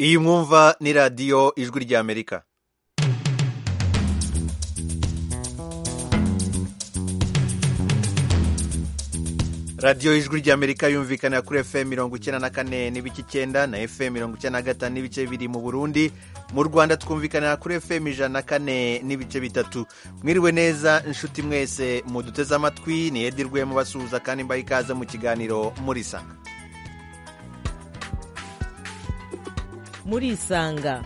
iyi mwumva ni radiyo ijwi ry'amerika radiyo ijwi ry'amerika yumvikana kuri fm mirongo icyenda na kane n'ibice icyenda na fm mirongo icyenda na gatanu n'ibice biri mu burundi mu rwanda twumvikanira kuri fm ijana na kane n'ibice bitatu mwiriwe neza inshuti mwese muduteze amatwi ni edirwe mubasuhuza kandi mbaha ikaze mu kiganiro murisanga murisanga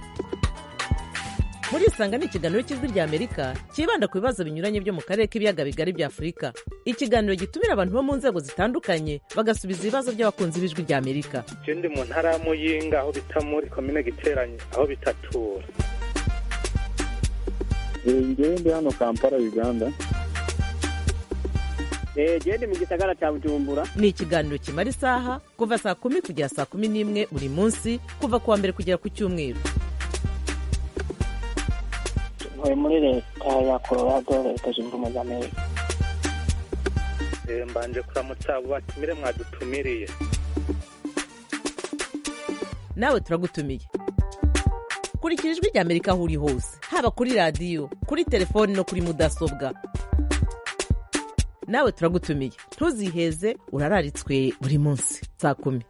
murisanga ni ikiganiro cy'ijwi ry'amerika cyibanda ku bibazo binyuranye byo mu karere k'ibiyaga bigari bya afurika ikiganiro gitumira abantu bo mu nzego zitandukanye bagasubiza ibibazo by'abakunzi b'ijwi ry'amerika icyo ndi mu ntara ya muyinga aho bita muri komine giteranye aho bita tura ngende hano kampala uganda gende mu gisagara cya bujumbura ni ikiganiro kimara isaha kuva saa kumi kugera saa kumi n'imwe buri munsi kuva ku wa mbere kugera ku cyumweru ntuye muri leta ya colorado leta zunze ubumwe za amerika mbanje kuramutsa abo batumire mwadutumiriye nawe turagutumiye kurikira ijwi ry'amerika aho uri hose haba kuri radiyo kuri telefoni no kuri mudasobwa nawe turagutumiye ntuziheze urararitswe buri munsi saa kumi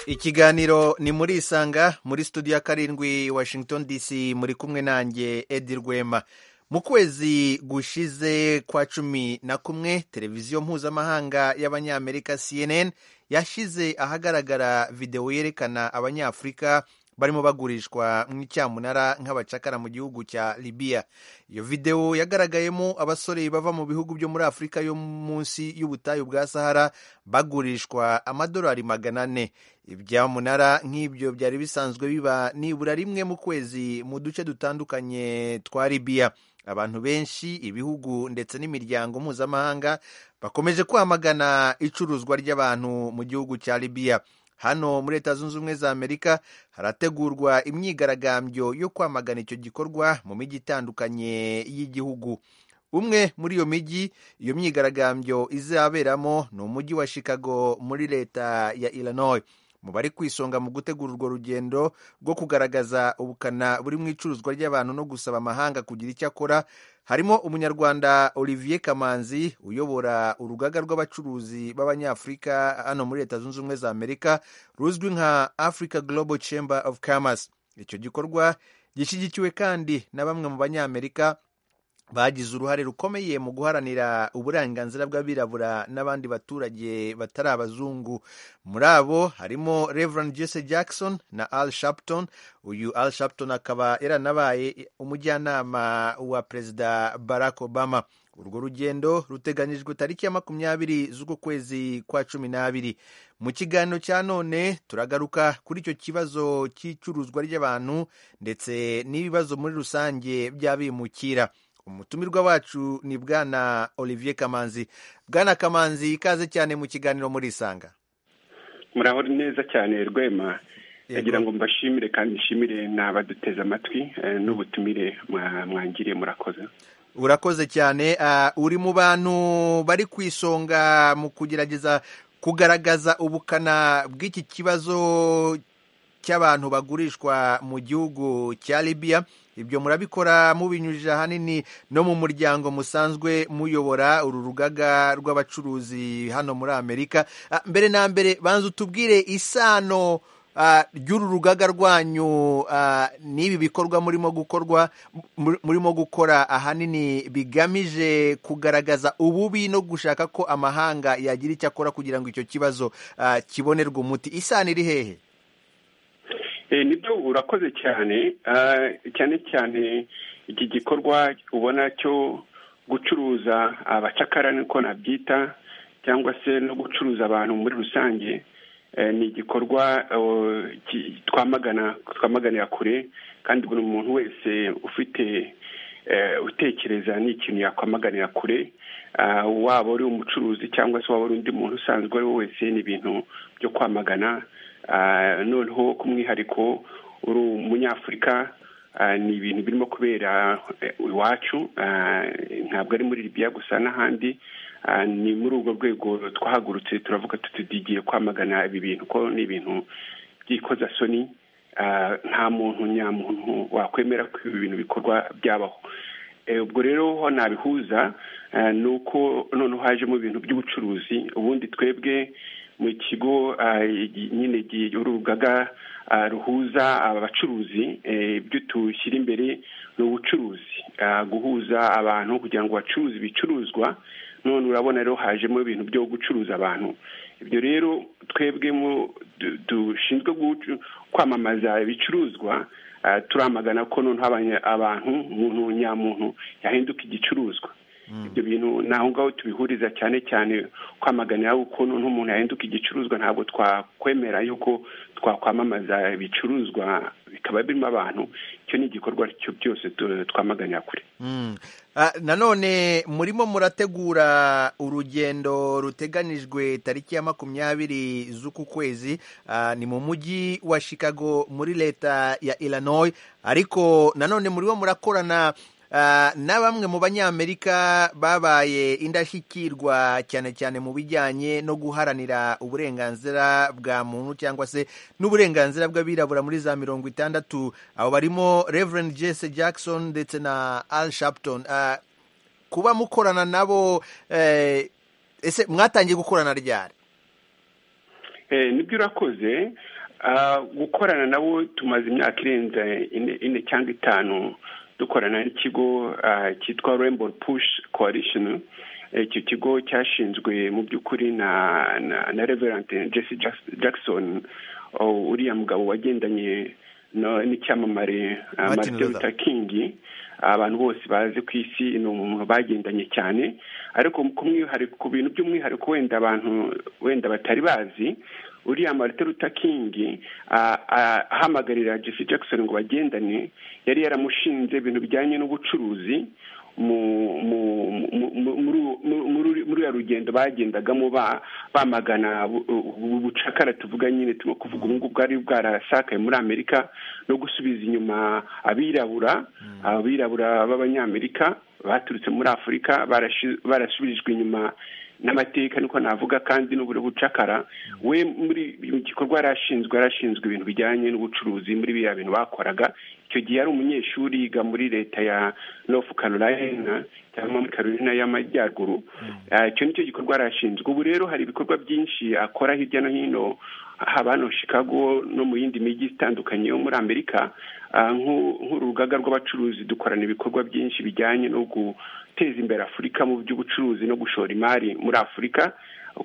ikiganiro ni muri isanga muri studio ya karindwi washington dc muri kumwe nanjye edi rwema mu kwezi gushize kwa cumi na kumwe televiziyo mpuzamahanga y'abanyamerika cnn yashyize ahagaragara videwo yerekana abanyafurika barimo bagurishwa nk'icyamunara nk'abacakara mu gihugu cya libiya iyo videwo yagaragayemo abasore bava mu bihugu byo muri afurika yo munsi y'ubutayu bwa sahara bagurishwa amadolari magana ane ibyamunara nk'ibyo byari bisanzwe biba nibura rimwe mu kwezi mu duce dutandukanye twa libiya abantu benshi ibihugu ndetse n'imiryango mpuzamahanga bakomeje kwamagana icuruzwa ry'abantu mu gihugu cya libiya hano muri leta zunze ubumwe za amerika harategurwa imyigaragambyo yo kwamagana icyo gikorwa mu mijyi itandukanye y'igihugu umwe muri iyo mijyi iyo myigaragambyo izaberamo ni umujyi wa chicago muri leta ya illinois mu bari kwisonga mu gutegura urwo rugendo rwo kugaragaza ubukana buri mu icuruzwa ry'abantu no gusaba amahanga kugira icyo akora harimo umunyarwanda olivier kamanzi uyobora urugaga rw'abacuruzi b'abanyafurika hano muri leta zunze ubumwe za amerika ruzwi nka africa global chamber of commerce icyo gikorwa gishyigikiwe kandi na bamwe mu banyamerika bagize uruhare rukomeye mu guharanira uburenganzira bw'abirabura n'abandi baturage batari abazungu muri abo harimo reverand jesse jackson na al shapton uyu al shapton akaba yaranabaye umujyanama wa perezida barack obama urwo rugendo ruteganyijwe tariki ya makumyabiri z'uko kwezi kwa cumi n'abiri mu kiganiro cya none turagaruka kuri icyo kibazo cy'icuruzwa ry'abantu ndetse n'ibibazo muri rusange by'abimukira umutumirwa wacu ni bwana olivier kamanzi bwana kamanzi ikaze cyane mu kiganiro muri isanga muraho neza cyane rwema ndagira ngo mbashimire kandi nshimire n'abaduteze amatwi n'ubutumire mwangiriye murakoze urakoze cyane uri mu bantu bari ku isonga mu kugerageza kugaragaza ubukana bw'iki kibazo cy'abantu bagurishwa mu gihugu cya libiya ibyo murabikora mubinyujije ahanini no mu muryango musanzwe muyobora uru rugaga rw'abacuruzi hano muri amerika mbere na mbere banza utubwire isano ry'uru rugaga rwanyu n'ibi bikorwa murimo gukorwa murimo gukora ahanini bigamije kugaragaza ububi no gushaka ko amahanga yagira icyo akora kugira ngo icyo kibazo kibonerwe umuti isano iri hehe nibyo urakoze cyane cyane cyane iki gikorwa ubona cyo gucuruza abacakara niko nabyita cyangwa se no gucuruza abantu muri rusange ni igikorwa twamagana twamaganira kure kandi buri muntu wese ufite utekereza ni ikintu yakwamaganira kure waba uri umucuruzi cyangwa se waba uri undi muntu usanzwe ari we wese ni ibintu byo kwamagana noneho ku mwihariko uri umunyafurika Ah, ni ibintu birimo kubera eh, iwacu ah, ntabwo ari muri libiya gusa n'ahandi Ah, ni muri ubwo rwego twahagurutse turavuga tuti tugiye kwamagana ibi bintu ko ni ibintu by'ikozasoni Ah, nta muntu nyamuntu wakwemera ko ibi bintu bikorwa byabaho Eh, ubwo rero ho nabihuza ah, ni uko noneho hajemo ibintu by'ubucuruzi ubundi twebwe mu kigo ah, gi- nyine gi- urugaga ah, ruhuza abacuruzi eh, ibyo dushyira imbere ni ubucuruzi Ah, guhuza abantu kugira ngo bacuruze ibicuruzwa none urabona rero hajemo ibintu byo gucuruza abantu ibyo rero twebwe mu- du- dushinzwe gucu- kwamamaza ibicuruzwa ah, turamagana ko noneho abanya- abantu umuntu nyamuntu yahinduka igicuruzwa ibyo bintu ni aho ngaho tubihuriza cyane cyane kwamaganira ukuntu n'umuntu yahinduka igicuruzwa ntabwo twakwemera yuko twakwamamaza ibicuruzwa bikaba birimo abantu icyo ni igikorwa cyo byose tu- twamaganira kure Mm. Ah, nanone murimo murategura urugendo ruteganijwe tariki ya makumyabiri z'uku kwezi ah, ni mu mujyi wa Chicago muri leta ya Illinois ariko nanone murimo murakorana ah, na bamwe mu banyamerika babaye indashyikirwa cyane cyane mu bijyanye no guharanira uburenganzira bwa muntu cyangwa se n'uburenganzira bw'abirabura muri za mirongo itandatu abo barimo Reverend Jesse Jackson ndetse na Al Sharpton Ah, kuba mukorana nabo eh, ese mwatangiye gukorana ryari Eh, nibyo urakoze Ah, gukorana nabo tumaze imyaka irenze ine ine cyangwa itanu dukorana n'ikigo ah, cyitwa Rainbow Push Coalition Eh, icyo kigo cyashinzwe mu by'ukuri na na, na Reverend Jesse Jack- Jackson oh, uriya mugabo wagendanye no- n'icyamamare ah, Martin Martin Luther. Luther King abantu bose bazi ku isi ni umuntu bagendanye cyane ariko ku mwihariko ku bintu by'umwihariko wenda abantu wenda batari bazi uriya Martin Luther King ah, ah, ahamagarira Jesse Jackson ngo bagendane yari yaramushinze ibintu bijyanye n'ubucuruzi mu mu- mu- mu- muri uwo- mu- muri- muri uriya rugendo bagendagamo ba- bamagana bu- ubu bucakara tuvuga nyine turimo kuvuga ubu ngubu bwari bwarasakaye muri amerika no gusubiza inyuma abirabura abirabura b'abanyamerika baturutse muri afurika barashi- barasubijwe inyuma n'amateka niko navuga kandi n'ubure bucakara we muri mu gikorwa yarashinzwe yarashinzwe ibintu bijyanye n'ubucuruzi muri biriya bintu bakoraga icyo gihe yari umunyeshuri yiga muri leta ya North Carolina cyangwa muri Carolina y'amajyaruguru Ah, icyo nicyo gikorwa arashinzwe ubu rero hari ibikorwa byinshi akora hirya no hino haba hano Chicago no mu yindi mijyi itandukanye yo muri Amerika Ah, nk'u- nk'urugaga rw'abacuruzi dukorana ibikorwa byinshi bijyanye no guteza imbere Afurika mu by'ubucuruzi no gushora imari muri Afurika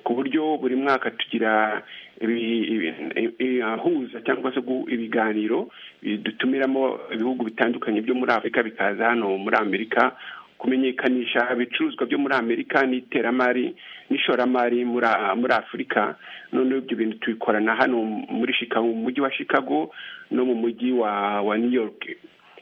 ku buryo buri mwaka tugira ibi- ibi- i- i- ahuza cyangwa se gu- ibiganiro bi- dutumiramo ibihugu bitandukanye byo muri Afurika bikaza hano muri Amerika kumenyekanisha ibicuruzwa byo muri Amerika n'iteramari n'ishoramari muri muri Afurika noneho ibyo bintu tubikorana hano muri Chicago mu mujyi wa Chicago no mu mujyi wa wa New York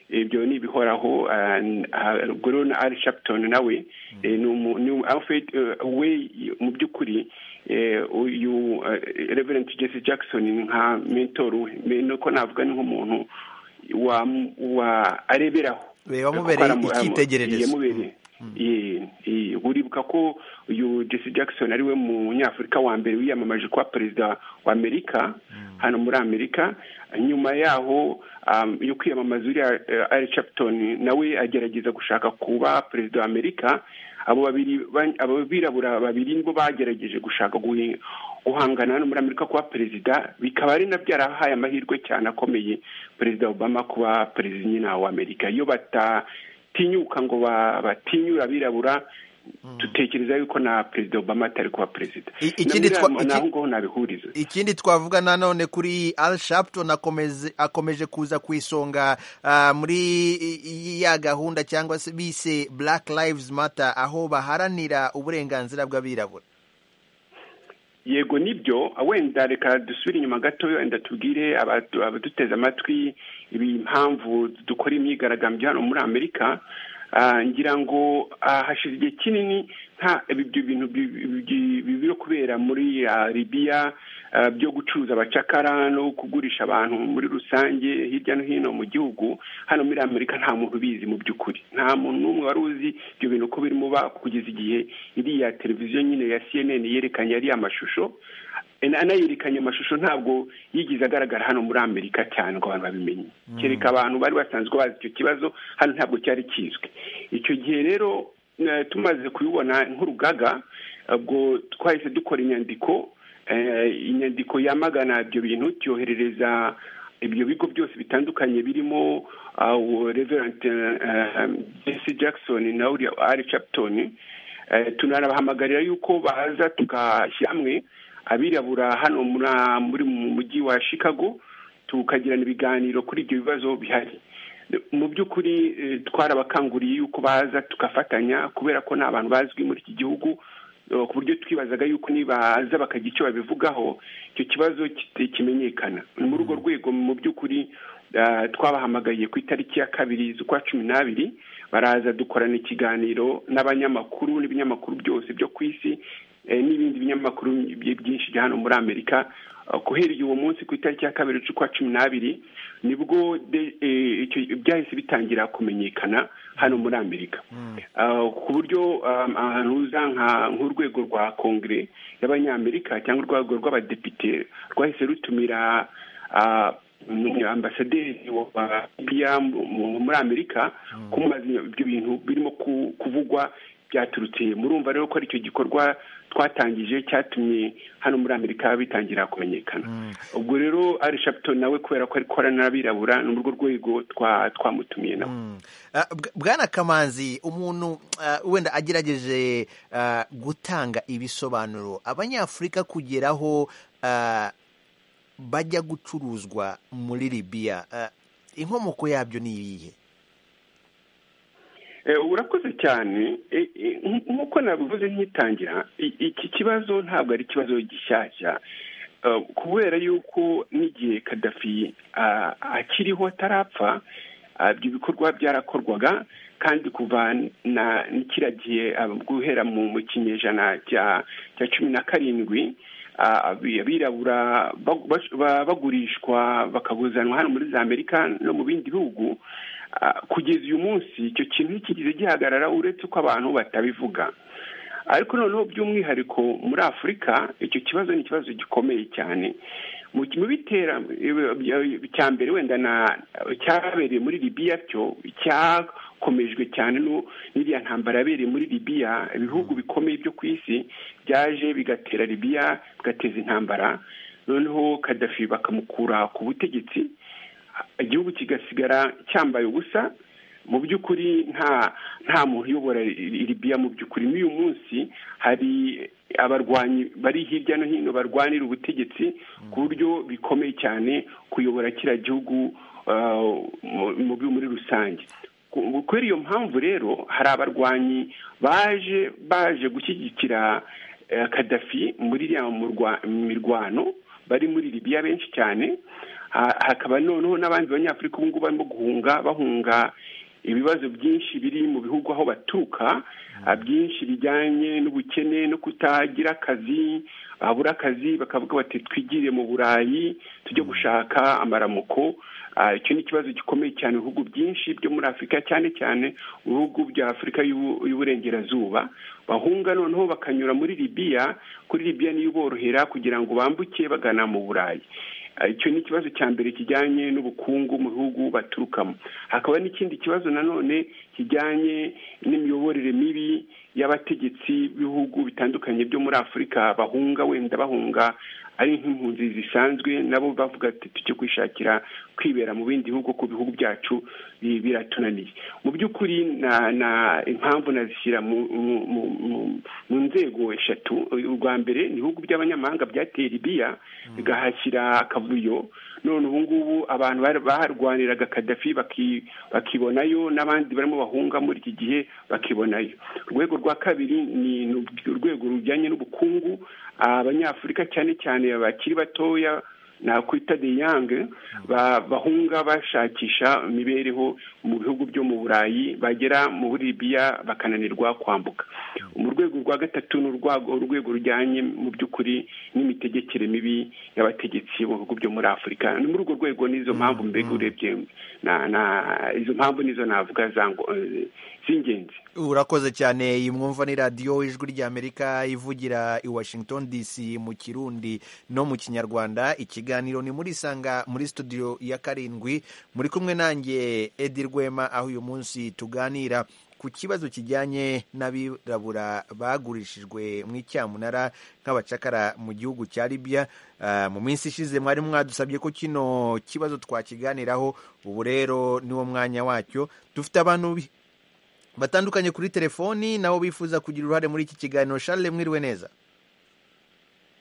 ibyo ni ibihoraho ah, n- ah, ubwo rero na ari Sharpton nawe eh, ni umu- ni umu- Alfred, eh, we mu by'ukuri eh, uyu eh, Reverend Jesse Jackson ni nka mentor we Me- nuko navuga ni nk'umuntu wa wa areberaho Be wamubereye Kuko aramu- icyitegererezo. yamubereye Ye- ye. uribuka ko uyu Jesse Jackson ari we munyafurika wa mbere wiyamamaje kuba perezida wa Amerika hano muri Amerika nyuma yaho um, yo kwiyamamaza uriya eh, Al Sharpton nawe agerageza gushaka kuba perezida wa Amerika abo babiri ba- abo birabura babiri nibo bagerageje gushaka guhi- guhangana hano muri Amerika kuba perezida bikaba ari na byarahaye amahirwe cyane akomeye perezida Obama kuba perezida nyina wa Amerika iyo batatinyuka ngo ba- batinyure abirabura dutekereza yuko na perezida Obama atari kuba perezida I- ikindi twa- Namwe iki- ni aho ngaho nabihuriza ikindi twavuga nanone kuri Al Sharpton akomeze akomeje kuza ku isonga ah, muri i- i- ya gahunda cyangwa se bise Black Lives Matter aho baharanira uburenganzira bw'abirabura yego nibyo wenda reka dusubire inyuma gato wenda tubwire abadu- abaduteze amatwi ibi- impamvu dukora imyigaragambyo hano muri amerika Ah, ngira ngo ah, hashize igihe kinini nta ibyo bintu bibiri kubera muri ah, libiya ah, byo gucuruza abacakara no kugurisha abantu muri rusange hirya no hino mu gihugu hano muri amerika nta muntu ubizi mu by'ukuri nta muntu n'umwe wari uzi ibyo bintu ko birimo ba kugeza igihe iriya televiziyo nyine ya cnn yerekanye ariya amashusho anayerekanye amashusho ntabwo yigize agaragara hano muri amerika cyane ngo abantu babimenye kereka abantu bari basanzwe bazi icyo kibazo hano ntabwo cyari kizwi icyo gihe rero eh, tumaze kubibona nk'urugaga ubwo twahise dukora inyandiko eh, inyandiko yamagana ibyo bintu tyoherereza ibyo bigo byose bitandukanye birimo ah, uwo reverend eh, jesse jackson na uriya ari capton Eh, tunarabahamagarira yuko baza tugashyira hamwe abirabura hano mura- muri mu mujyi wa chicago tukagirana ibiganiro kuri ibyo bibazo bihari mu by'ukuri eh, twarabakanguriye yuko baza tugafatanya kubera ko ni abantu bazwi muri iki gihugu eh, ku buryo twibazaga yuko nibaza bakagira icyo babivugaho icyo kibazo kite- kimenyekana Ni muri urwo rwego mu by'ukuri ah, twabahamagaye ku itariki ya kabiri z'ukwa cumi n'abiri baraza dukorana ikiganiro n'abanyamakuru n'ibinyamakuru byose byo ku isi eh, n'ibindi binyamakuru by- byinshi bya hano muri amerika Ah, guhereye uwo munsi ku itariki ya kabiri z'ukwa cumi n'abiri nibwo de- eh, icyo- byahise bitangira kumenyekana hano muri amerika Ah, ku buryo um, ahantu uza nka- nk'urwego rwa kongere y'abanyamerika cyangwa urwego rw'abadepite rwahise rutumira ah, mm, ambasaderi wa biya muri amerika kumubaza ibyo bintu birimo ku- kuvugwa byaturutse murumva rero ko ari icyo gikorwa twatangije cyatumye hano muri amerika bitangira kumenyekana ubwo rero ari shaputon nawe kubera ko ari korana n'abirabura ni muri urwo rwego twa- twamutumiye nawe Ah, Bw- bwana kamanzi umuntu ah, wenda agerageje ah, gutanga ibisobanuro abanyafurika kugeraho ah, bajya gucuruzwa muri libiya ah, inkomoko yabyo ni iyihe Eh, urakoze cyane Eh, eh, nk- nk'uko nabivuze nkitangira i- iki kibazo ntabwo ari ikibazo gishyashya Eh, kubera yuko n'igihe kadafi ah, akiriho atarapfa ah, ibyo bikorwa byarakorwaga kandi kuva na n'ikiriya gihe ah, guhera mu mu kinyejana cya cya cumi na karindwi ah, abi- abirabura bag- bas- ba- bagurishwa bakaguzanwa hano muri za amerika no mu bindi bihugu Ah, kugeza uyu munsi icyo kintu ntikigize gihagarara uretse uko abantu batabivuga ariko noneho by'umwihariko muri afurika icyo kibazo ni ikibazo gikomeye cyane mu mu bitera cya mbere wenda na cyabereye muri libiya cyo cyakomejwe cyane no- n'iriya ntambara yabereye muri libiya ibihugu bikomeye byo ku isi byaje bigatera libiya bigateza intambara noneho kadafi bakamukura ku butegetsi igihugu kigasigara cyambaye ubusa mu by'ukuri nta nta muntu uyobora i- libiya mu by'ukuri n'uyu munsi hari abarwanyi bari hirya no hino barwanira ubutegetsi ku buryo bikomeye cyane kuyobora kiriya gihugu ah, mu- mu bi- muri rusange Ku- kubera iyo mpamvu rero hari abarwanyi baje baje gushyigikira eh, kadafi muri iriya murwa- mirwano bari muri libiya benshi cyane Ha- hakaba noneho n'abandi banyafurika ubu ngubu barimo guhunga bahunga ibibazo byinshi biri mu bihugu aho baturuka ah, byinshi bijyanye n'ubukene no kutagira akazi babura akazi bakavuga bati twigire mu burayi tujye gushaka amaramuko Ah, icyo ni ikibazo gikomeye cyane mu bihugu byinshi byo muri afurika cyane cyane mu bihugu bya afurika y'Ubu- y'uburengerazuba bahunga noneho bakanyura muri libiya kuri libiya niyo iborohera kugira ngo bambuke bagana mu burayi Ah, icyo ni ikibazo cya mbere kijyanye n'ubukungu mu bihugu baturukamo hakaba n'ikindi kibazo nanone kijyanye n'imiyoborere mibi y'abategetsi b'ibihugu bitandukanye byo muri afurika bahunga wenda bahunga ari nk'impunzi zisanzwe nabo bavuga ati tujye kwishakira kwibera mu bindi bihugu ku bihugu byacu bi- biratunaniye mu by'ukuri na- na impamvu nazishyira mu- mu- mu- mu- mu nzego eshatu urwa mbere ni ibihugu by'abanyamahanga byateye libiya bigahashyira akavuyo none ubu ngubu abantu bari- baharwaniraga kadafi baki- bakibonayo n'abandi barimo bahunga muri iki gihe bakibonayo urwego rwa kabiri ni ni urwego rujyanye n'ubukungu abanyafurika cyane cyane abakiri batoya nakwita de yange bahunga bashakisha imibereho mu bihugu byo mu burayi bagera muri libiya bakananirwa kwambuka mu rwego rwa gatatu ni urwego rujyanye mu by'ukuri n'imitegekere mibi y'abategetsi bo mu bihugu byo muri afurika ni muri urwo rwego n'izo mpamvu mbega urebye izo mpamvu nizo navuga z'ingenzi urakoze cyane iyi mwumva ni radiyo ijwi ry'amerika ivugira i washington dc mu kirundi no mu kinyarwanda ikiganiro ni muri isanga muri studio ya karindwi muri kumwe nanjye edi rwema aho uyu munsi tuganira ku kibazo kijyanye n'abirabura bagurishijwe mu icyamunara nk'abacakara mu gihugu cya libiya mu minsi ishize mwari mwadusabye ko kino kibazo twakiganiraho ubu rero niwo mwanya wacyo dufite abantu batandukanye kuri telefoni nabo bifuza kugira uruhare muri iki kiganiro Charles mwiriwe neza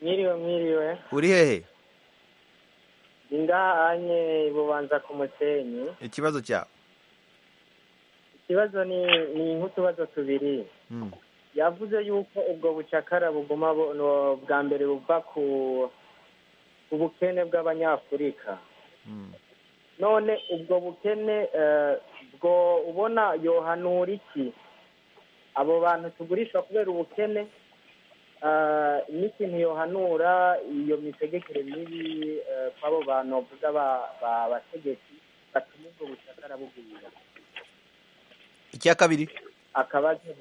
mwiriwe mwiriwe uri hehe indahanye bubanza ku musenyi ikibazo cyawe ikibazo ni ni nk'utubazo tubiri yavuze yuko ubwo bucakara buguma bwa mbere buva ku bukene bw'abanyafurika none ubwo bukene bwo ubona yohanura iki abo bantu tugurisha kubera ubukene n'ikintu yohanura iyo mitegekere mibi kw'abo bantu bavuga bategetsi batuma ubwo bucakara bugwira icya kabiri akabazo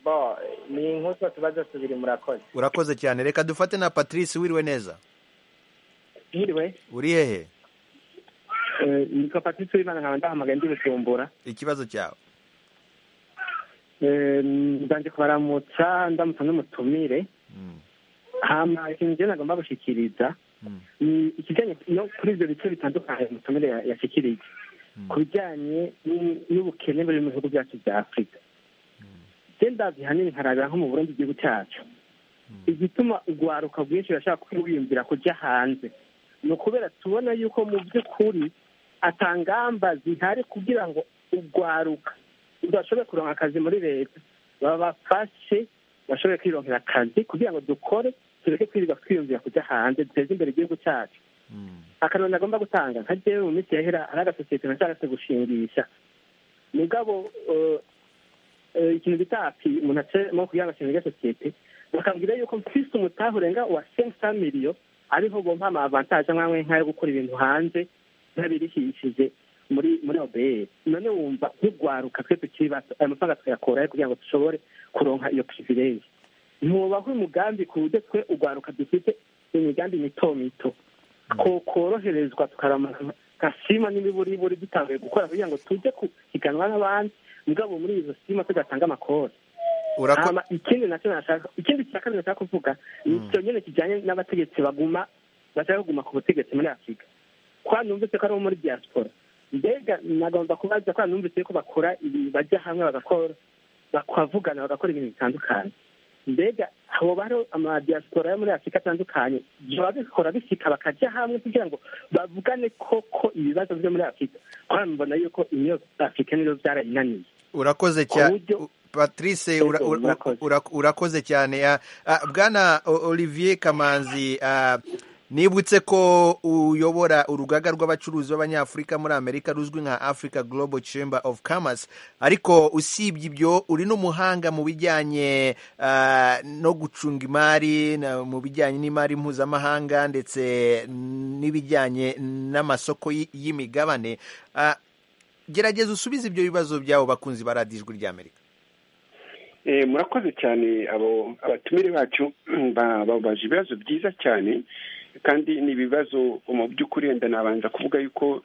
bo ni nk'utwo tubazo tubiri murakoze urakoze cyane reka dufate na patrice wiriwe neza Yiriwe uri hehe ni ko patrice w'imana nkaba ndahamagaye ndi bujumbura ikibazo cyawe nzanje kubaramutsa ndamutsa n'umutumire hama ikintu njye nagomba gushikiriza ni ikijyanye no kuri ibyo bice bitandukanye umutumire yashikirije ku bijyanye n'ubukene buri mu bihugu byacu bya afurika genda bihanini nkarabira nko mu burundi igihugu cyacu igituma urwaruka rwinshi rurashaka kwiyumvira kujya hanze ni ukubera tubona yuko mu by'ukuri atangamba zihari kugira ngo urwaruka udashobore kuronka akazi muri leta babafashe bashobore kwironkera akazi kugira ngo dukore tureke kwirirwa twiyumvira kujya hanze duteze imbere igihugu cyacu akanoni agomba gutanga nka jewe mu minsi yahera ari agasosiyete nashaka gushingisha mugabo ikintu bita api umuntu acemo kugira ngo ashinge agasosiyete bakambwira yuko mfise umutahe urenga uwa senke sa miliyo ariho bompa ama avantaje nk'amwe nk'ayo gukora ibintu hanze nk'abirihishije muri muri obeyeri none wumva nk'urwaruka twe tukiri bato ayo mafaranga tuyakurayo kugira ngo dushobore kuronka iyo pirivireje ntubaho umugambi ku buryo twe urwaruka dufite imigambi mito mito koroherezwa tukaramara gasima n'imiburiburi dutanguye gukora kugira ngo tujye kuhiganwa n'abandi mugabo muri izo sima tugatanga amakori ikindi nacyo nashaka ikindi cya kabiri nashaka kuvuga ni icyo nyine kijyanye n'abategetsi baguma bashaka kuguma ku butegetsi muri afurika kwa numvise ko ari muri diaspora mbega nagomba kubaza kwa numvise ko bakora ibi bajya hamwe bagakora bakavugana bagakora ibintu bitandukanye mbega hoba hariho amadiyaspora yo muri afurika atandukanye babikora bisika bakajya hamwe kugira ngo bavugane koko ibibazo byo muri afurika kubera mbona yuko iyo afurika niyo byarayinaniye urakoze cyane patrice urakoze cyane bwana olivier kamanzi nibutse ko uyobora urugaga rw'abacuruzi b'abanyafurika muri amerika ruzwi nka africa global chamber of commerce ariko usibye ibyo uri n'umuhanga mu bijyanye no gucunga imari mu bijyanye n'imari mpuzamahanga ndetse n'ibijyanye n'amasoko y'imigabane gerageza usubize ibyo bibazo byabo bakunzi baradijwe ry'amerika murakoze cyane abo abatumire bacu babaje ibibazo byiza cyane kandi ni ibibazo mu by'ukuri wenda nabanza kuvuga yuko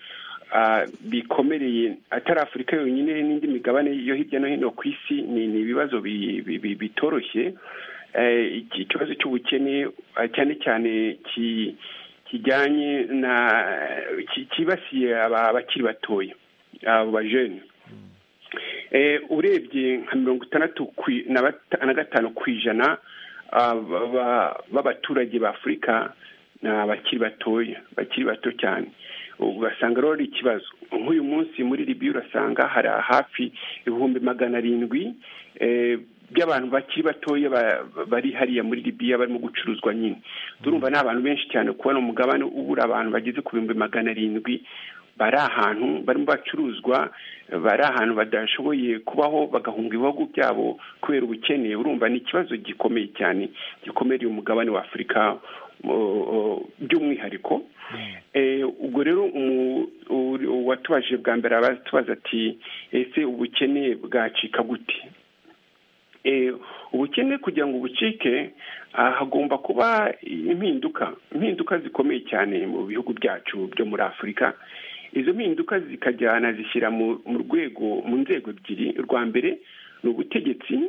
bikomereye atari afurika yonyine n'indi migabane yo hirya no hino ku isi ni ibibazo bitoroshye ikibazo cy'ubukene cyane cyane kijyanye na cyibasiye abakiri batoya abo bajene urebye nka mirongo itandatu na gatanu ku ijana b'abaturage b'afurika ni abakiri batoya bakiri bato cyane ugasanga rero ari ikibazo nk'uyu munsi muri ribiya urasanga hari hafi ibihumbi magana arindwi by'abantu bakiri batoya bari hariya muri libiya barimo gucuruzwa nyine turumva ni abantu benshi cyane kubona umugabane ubura abantu bageze ku bihumbi magana arindwi bari ahantu barimo bacuruzwa bari ahantu badashoboye kubaho bagahunga ibihugu byabo kubera ubukene urumva ni ikibazo gikomeye cyane gikomereye umugabane wa afurika by'umwihariko ubwo rero uwatubajije bwa mbere aratubaza ati ese ubukene bwacika gute ubukene kugira ngo ubucike hagomba kuba impinduka impinduka zikomeye cyane mu bihugu byacu byo muri afurika izo mpinduka zikajyana zishyira mu rwego mu nzego ebyiri rwa mbere ni ubutegetsi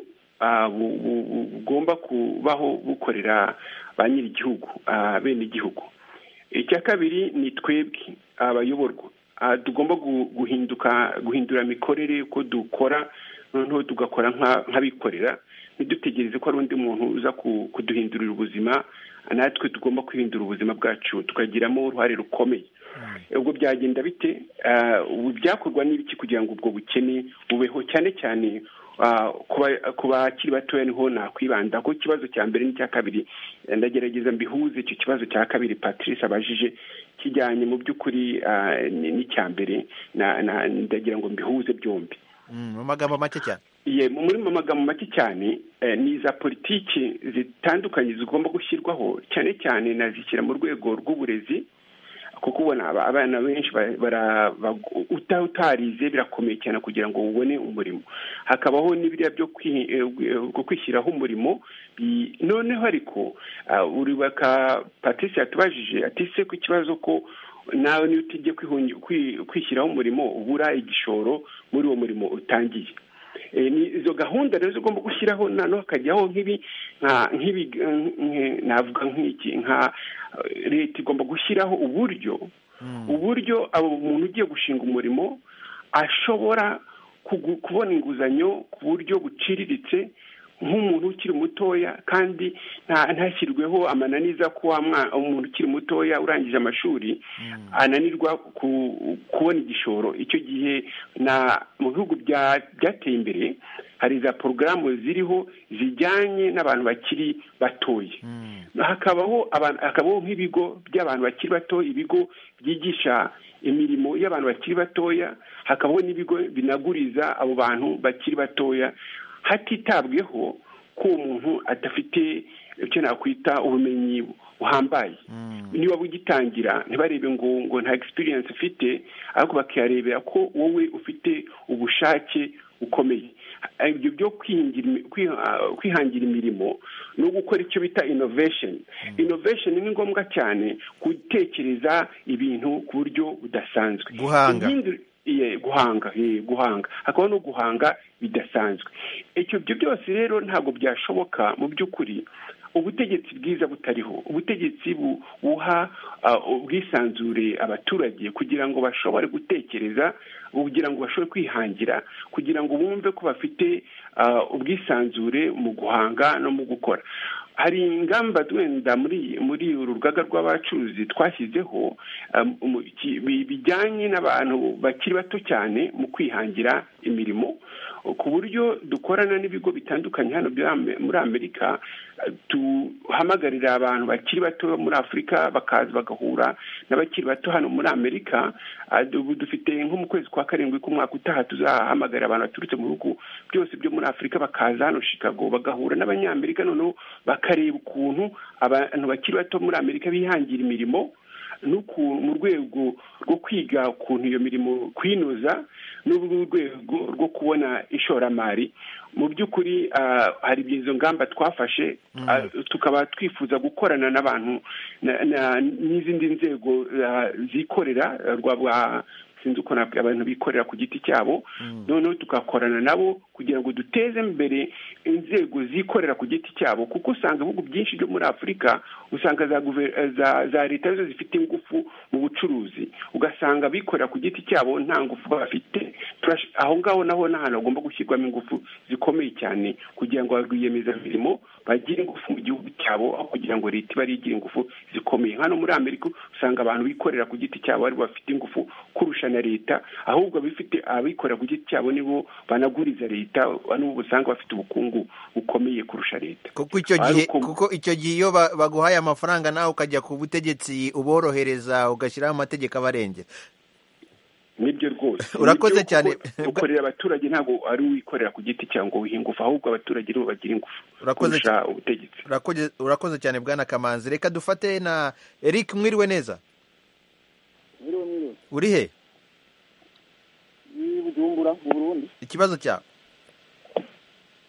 bugomba kubaho bukorera ba nyir'igihugu bene igihugu icya kabiri ni twebwe abayoborwa tugomba guhinduka guhindura imikorere y'uko dukora noneho tugakora nk'abikorera ntidutegereze ko hari undi muntu uza kuduhindurira ubuzima natwe tugomba kwihindura ubuzima bwacu tukagiramo uruhare rukomeye ubwo byagenda bite ubu byakorwa n'ibiki kugira ngo ubwo bukene bubeho cyane cyane ku bakiri batoya niho nakwibanda ko ikibazo cya mbere n'icya kabiri ndagerageza mbihuze icyo kibazo cya kabiri patrice abajije kijyanye mu by'ukuri n'icya mbere ndagira ngo mbihuze byombi mu magambo make cyane muri mu magambo make cyane ni iza politiki zitandukanye zigomba gushyirwaho cyane cyane nazishyira mu rwego rw'uburezi kuko ubona abana benshi utarize birakomeye cyane kugira ngo ubone umurimo hakabaho n'ibiriya byo kwishyiraho umurimo noneho ariko urubaka patrice yatubajije atise ku kibazo ko nawe niyo utijye kwishyiraho umurimo ubura igishoro muri uwo murimo utangiye izo gahunda rero zigomba gushyiraho noneho hakajyaho nk'ibi navuga nk'iki nka leta igomba gushyiraho uburyo uburyo umuntu ugiye gushinga umurimo ashobora kubona inguzanyo ku buryo buciriritse nk'umuntu ukiri mutoya kandi ntashyirweho amananiza ko umuntu ukiri mutoya urangije amashuri ananirwa kubona igishoro icyo gihe mu bihugu byateye imbere hari za porogaramu ziriho zijyanye n'abantu bakiri batoya hakabaho nk'ibigo by'abantu bakiri batoya ibigo byigisha imirimo y'abantu bakiri batoya hakabaho n'ibigo binaguriza abo bantu bakiri batoya hatitabweho ko umuntu adafite icyo nakwita ubumenyi buhambaye niba bugitangira ntibarebe ngo ngo nta egisipiriyensi ufite ariko bakiyarebera ko wowe ufite ubushake bukomeye ibyo byo kwihangira imirimo no gukora icyo bita inovesheni inovesheni ni ngombwa cyane gutekereza ibintu ku buryo budasanzwe guhanga guhanga guhanga hakaba no guhanga bidasanzwe ibyo byose rero ntabwo byashoboka mu by'ukuri ubutegetsi bwiza butariho ubutegetsi buha ubwisanzure abaturage kugira ngo bashobore gutekereza kugira ngo bashobore kwihangira kugira ngo bumve ko bafite ubwisanzure mu guhanga no mu gukora hari ingamba wenda muri muri uru rugaga rw'abacuruzi twashyizeho bijyanye n'abantu bakiri bato cyane mu kwihangira imirimo ku buryo dukorana n'ibigo bitandukanye hano muri amerika duhamagarira abantu bakiri bato muri afurika bakaza bagahura n'abakiri bato hano muri amerika dufite nko mu kwezi kwa karindwi k'umwaka utaha tuzahamagarira abantu baturutse mu bihugu byose byo muri afurika bakaza hano shikago bagahura n'abanyamerika noneho bakareba ukuntu abantu bakiri bato muri amerika bihangira imirimo mu rwego rwo kwiga ukuntu iyo mirimo kwinoza n'urwego rwo kubona ishoramari mu by'ukuri hari izo ngamba twafashe tukaba twifuza gukorana n'abantu n'izindi nzego zikorera rwa sinzi uko abantu bikorera ku giti cyabo noneho tugakorana nabo kugira ngo duteze imbere inzego zikorera ku giti cyabo kuko usanga ibihugu byinshi byo muri afurika usanga za leta arizo zifite ingufu mu bucuruzi ugasanga abikorera ku giti cyabo nta ngufu bafite aho ngaho naho ni ahantu hagomba gushyirwamo ingufu zikomeye cyane kugira ngo barwiyemezamirimo bagire ingufu mu gihugu cyabo aho kugira ngo leta ibe ariyo igira ingufu zikomeye hano muri amerika usanga abantu bikorera ku giti cyabo aribo bafite ingufu kurusha na leta ahubwo abifite abikorera ku giti cyabo nibo banaguriza leta n'ubu usanga bafite ubukungu bukomeye kurusha leta kuko icyo gihe Ariko- kuko icyo gihe iyo ba- baguhaye amafaranga nawe ukajya ku butegetsi uborohereza ugashyiraho amategeko abarengera nibyo rwose Urakoze Nibyo, cyane. kuko ukorera abaturage ntabwo ari uwikorera ku giti cyawe ngo wihe ingufu ahubwo abaturage nibo bagira ingufu Urakoze kurusha ubutegetsi Urakoze- urakoze cyane bwana kamanzi reka dufate na eric mwiriwe neza Mwiriwe mwiriwe. uri he Ni Bujumbura mu Burundi. ikibazo cyawe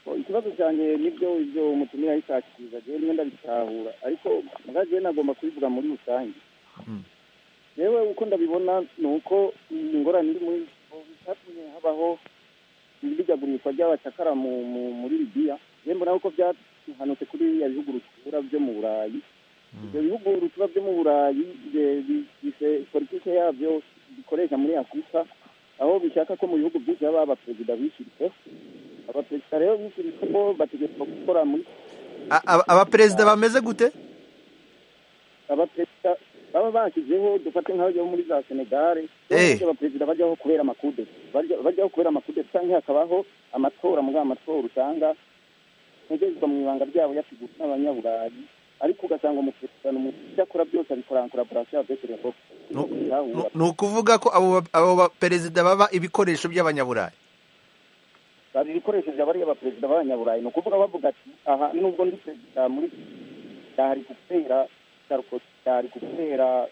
Oh, Ikibazo cyanjye nibyo ibyo umutumira yishakiriza jewe niyo ndabitahura ariko mugabo jewe nagomba kubivuga muri rusange. Mm. Jewe uko ndabibona ni uko ingorane iri muri byatumye habaho imurigagurishwa ry'abacakara mu mu- muri Libiya. Jewe mbona yuko byahanutse kuri biriya bihugu rutura byo mu Burayi. Ibyo bihugu rutura byo mu Burayi bye- bi- bise- politike yabyo bikoresha muri Afurika aho bishaka ko mu bihugu byinshi haba abaperezida bishiritseho abaperezida rero bishiritse ko bategetswe gukora muri A- aba- abaperezida bameze gute abaperezida baba bashyizeho dufate nk'ayo muri za senegare Eh. bose abaperezida bajyaho kubera amakude Bajya- bajyaho kubera amakude cyangwa hakabaho amatora muri ayo matora usanga ntegerezwa mu ibanga ryabo yasigurwa n'abanyaburayi ariko ugasanga umuperezida ni umuntu ibyo akora byose abikora koraborasiyo abekereye ko Nu- Nu- ni ukuvuga ko abo ba- abo baperezida baba ibikoresho by'abanyaburayi bari ibikoresho bya bariya baperezida b'abanyaburayi ni ukuvuga bavuga ati aha nubwo ndi perezida muri ndahari gutera sarkozy ndahari gutera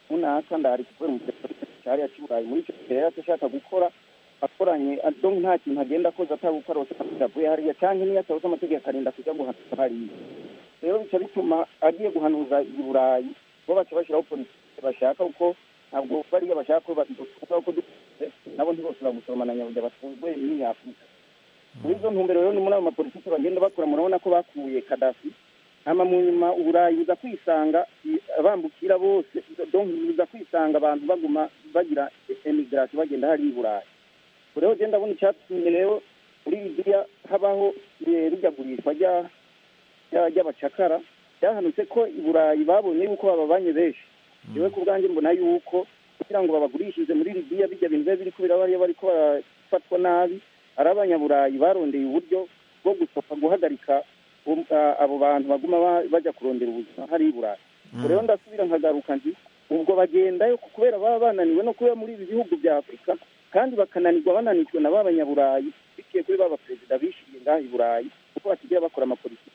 runaka ndahari gutera umuperezida cyariya cy'uburayi muri icyo gihe yari ashaka gukora akoranye donc nta kintu agenda akoze atagukora avuye hariya cyangwa niyo atabuze amategeko akarinda kujya guhanuza hariya rero bica bituma agiye guhanuza i burayi bo baca bashyiraho politiki bashaka kuko ntabwo bariya bashaka ko badukuka uko dukuze nabo ntibose bamusoromana nyabuja batunzwe n'iyi afurika muri izo ntumbero rero ni muri ayo mapolitiki bagenda bakora murabona ko bakuye kadafi hama mu nyuma uburayi buza kwisanga i- bambukira bose donc buza kwisanga abantu baguma bagira emigration bagenda hariya i burayi ubu rero genda abona icyatumye rero muri bibiliya habaho eh, rijagurishwa rya rya- ry'abacakara byahanutse ko i burayi babonye yuko bababanye benshi yewe ku bwanjye mbona yuko kugira ngo babagurishirize muri libiya bijya bintu biba biri kubera bariya bari ko barafatwa nabi ari abanyaburayi barondeye uburyo bwo gusohoka guhagarika um- a- abo bantu baguma ba- bajya kurondera ubuzima hari i burayi ubwo rero ndasubira nkagaruka nti ubwo bagendayo kubera baba bananiwe no kuba muri ibi bihugu bya afurika kandi bakananirwa bananijwe na ba banyaburayi biciye kuri ba baperezida bishyiriye ngaha i burayi kuko basigaye bakora amapolitiki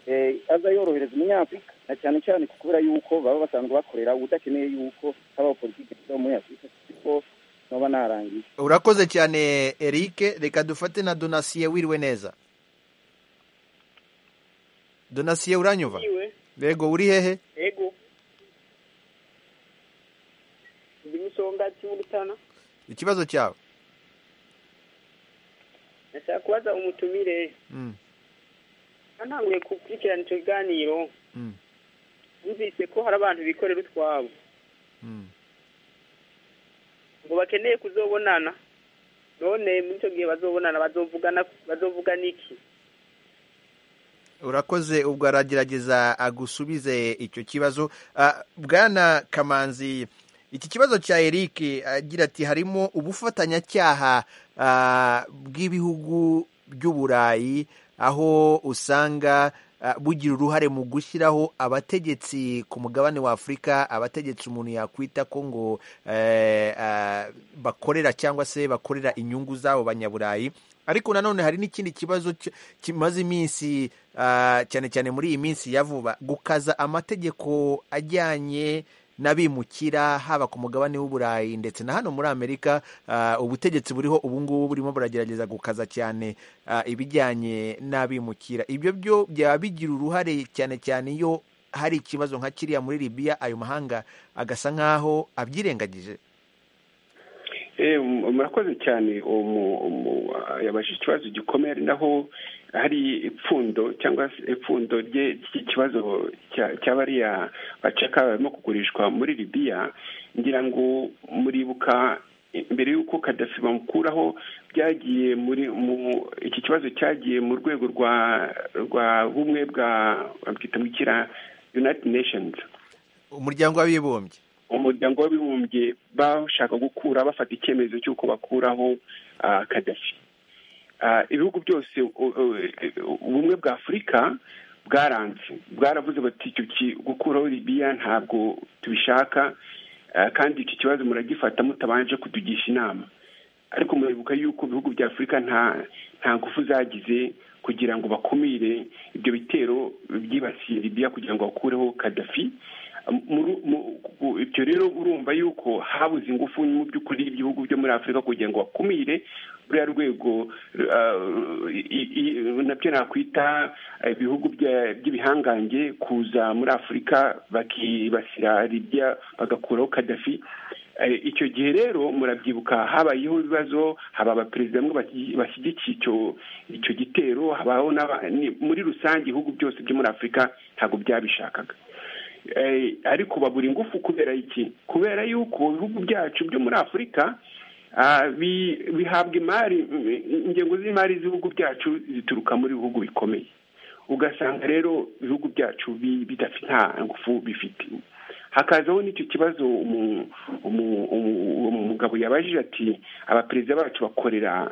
eh, aza yorohereza umunyafurika na cyane cyane ku kubera yuko baba basanzwe bakorera udakeneye yuko habaho politiki zo muri afurika kuko noba narangiye urakoze cyane eric reka dufate na donasiye wiriwe neza donasiye uranyumva yego uri hehe ego ndi musonga kimurutana ikibazo cyawe nashaka kubaza umutumire Mm, ntanguye gukurikirana icyo kiganiro mm, yumvise ko hari abantu bikorera utwabo mm. ngo bakeneye kuzobonana none muri icyo gihe bazobonana bazovugana bazovugana iki urakoze ubwo aragerageza agusubize icyo kibazo Ah, bwana kamanzi iki kibazo cya eric agira ati harimo ubufatanyacyaha ah, bw'ibihugu by'uburayi aho usanga ah, bugira uruhare mu gushyiraho abategetsi ku mugabane wa afurika abategetsi umuntu yakwita ko ngo eh, ah, bakorera cyangwa se bakorera inyungu z'abo banyaburayi ariko nanone hari n'ikindi kibazo ki- kimaze iminsi ah, cyane cyane muri iyi minsi ya vuba gukaza amategeko ajyanye n'abimukira haba ku mugabane w'uburayi ndetse na hano muri amerika ah, ubutegetsi buriho ubu ngubu burimo buragerageza gukaza cyane ah, ibijyanye n'abimukira ibyo byo byaba bigira uruhare cyane cyane iyo hari ikibazo nka kiriya muri libiya ayo mahanga agasa nk'aho abyirengagije Eh, mu- murakoze cyane umu- umu- ah, yabajije ikibazo gikomeye ari naho hari ipfundo cyangwa se ipfundo rye ry'ikibazo cya- cya bariya bacaka barimo kugurishwa muri libiya ngira ngo muribuka mbere y'uko kadasi bamukuraho byagiye muri mu iki kibazo cyagiye mu rwego rwa rwa bumwe bwa bwita mu kira united nations umuryango w'abibumbye umuryango w'abibumbye bashaka gukura bafata icyemezo cy'uko bakuraho kadafi ibihugu byose ubumwe bwa afurika bwaranze bwaravuze bati gukuraho libiya ntabwo tubishaka kandi iki kibazo muragifata mutabanje kutugisha inama ariko muribuka yuko ibihugu bya afurika nta nta ngufu zagize kugira ngo bakumire ibyo bitero byibasiye libiya kugira ngo bakureho kadafi ibyo rero urumva yuko habuze ingufu mu by'ukuri ibihugu byo muri afurika kugira ngo bakumire ruriya rwego nabyo nakwita ibihugu by'ibihangange kuza muri afurika bakibasira libiya bagakuraho kadafi icyo gihe rero murabyibuka habayeho ibibazo haba abaperezida bamwe bashyigikiye icyo gitero habaho muri rusange ibihugu byose byo muri afurika ntabwo byabishakaga ariko babura ingufu kubera iki kubera yuko ibihugu byacu byo muri afurika bihabwa imari ingengo z'imari z'ibihugu byacu zituruka muri bihugu bikomeye ugasanga rero ibihugu byacu bidafite nta ngufu bifite hakazaho n'icyo kibazo umugabo yabajije ati abaperezida bacu bakorera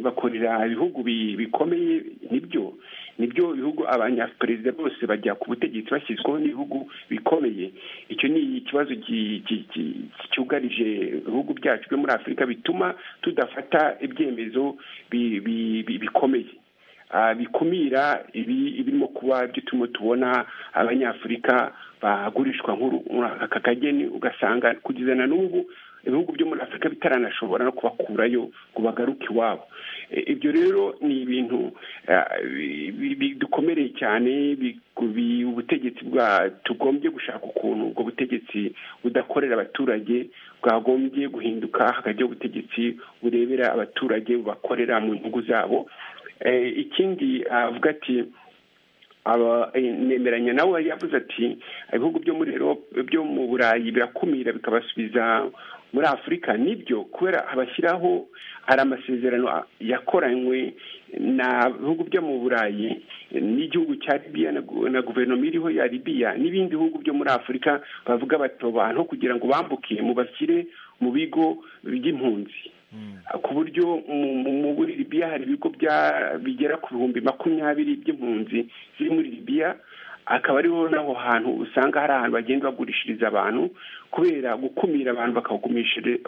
bakorera ibihugu bikomeye nibyo nibyo ibihugu abanyaperezida bose bajya ku butegetsi bashyizweho n'ibihugu bikomeye icyo ni ikibazo cyugarije ibihugu byacu byo muri afurika bituma tudafata ibyemezo bikomeye bikumira ibirimo kuba ibyo turimo tubona abanyafurika bagurishwa aka kageni ugasanga kugeza na n'ubu ibihugu byo muri afurika bitaranashobora no kubakurayo ngo bagaruke iwabo ibyo rero ni ibintu dukomereye cyane ubutegetsi bwa tugombye gushaka ukuntu ubwo butegetsi budakorera abaturage bwagombye guhinduka hakajyaho ubutegetsi burebera abaturage bubakorera mu nyungu zabo ikindi avuga ati nemeranya nawe yari yavuze ati ibihugu byo muri byo mu burayi birakumira bikabasubiza muri afurika nibyo kubera abashyiraho hari amasezerano yakoranywe na bihugu byo mu burayi n'igihugu cya libiya na guverinoma iriho ya libiya n'ibindi bihugu byo muri afurika bavuga bati abantu kugira ngo bambuke mubashyire mu bigo by'impunzi ku buryo muri libiya hari ibigo bigera ku bihumbi makumyabiri by'impunzi ziri muri libiya akaba ariho n'aho hantu usanga hari ahantu bagenda bagurishiriza abantu kubera gukumira abantu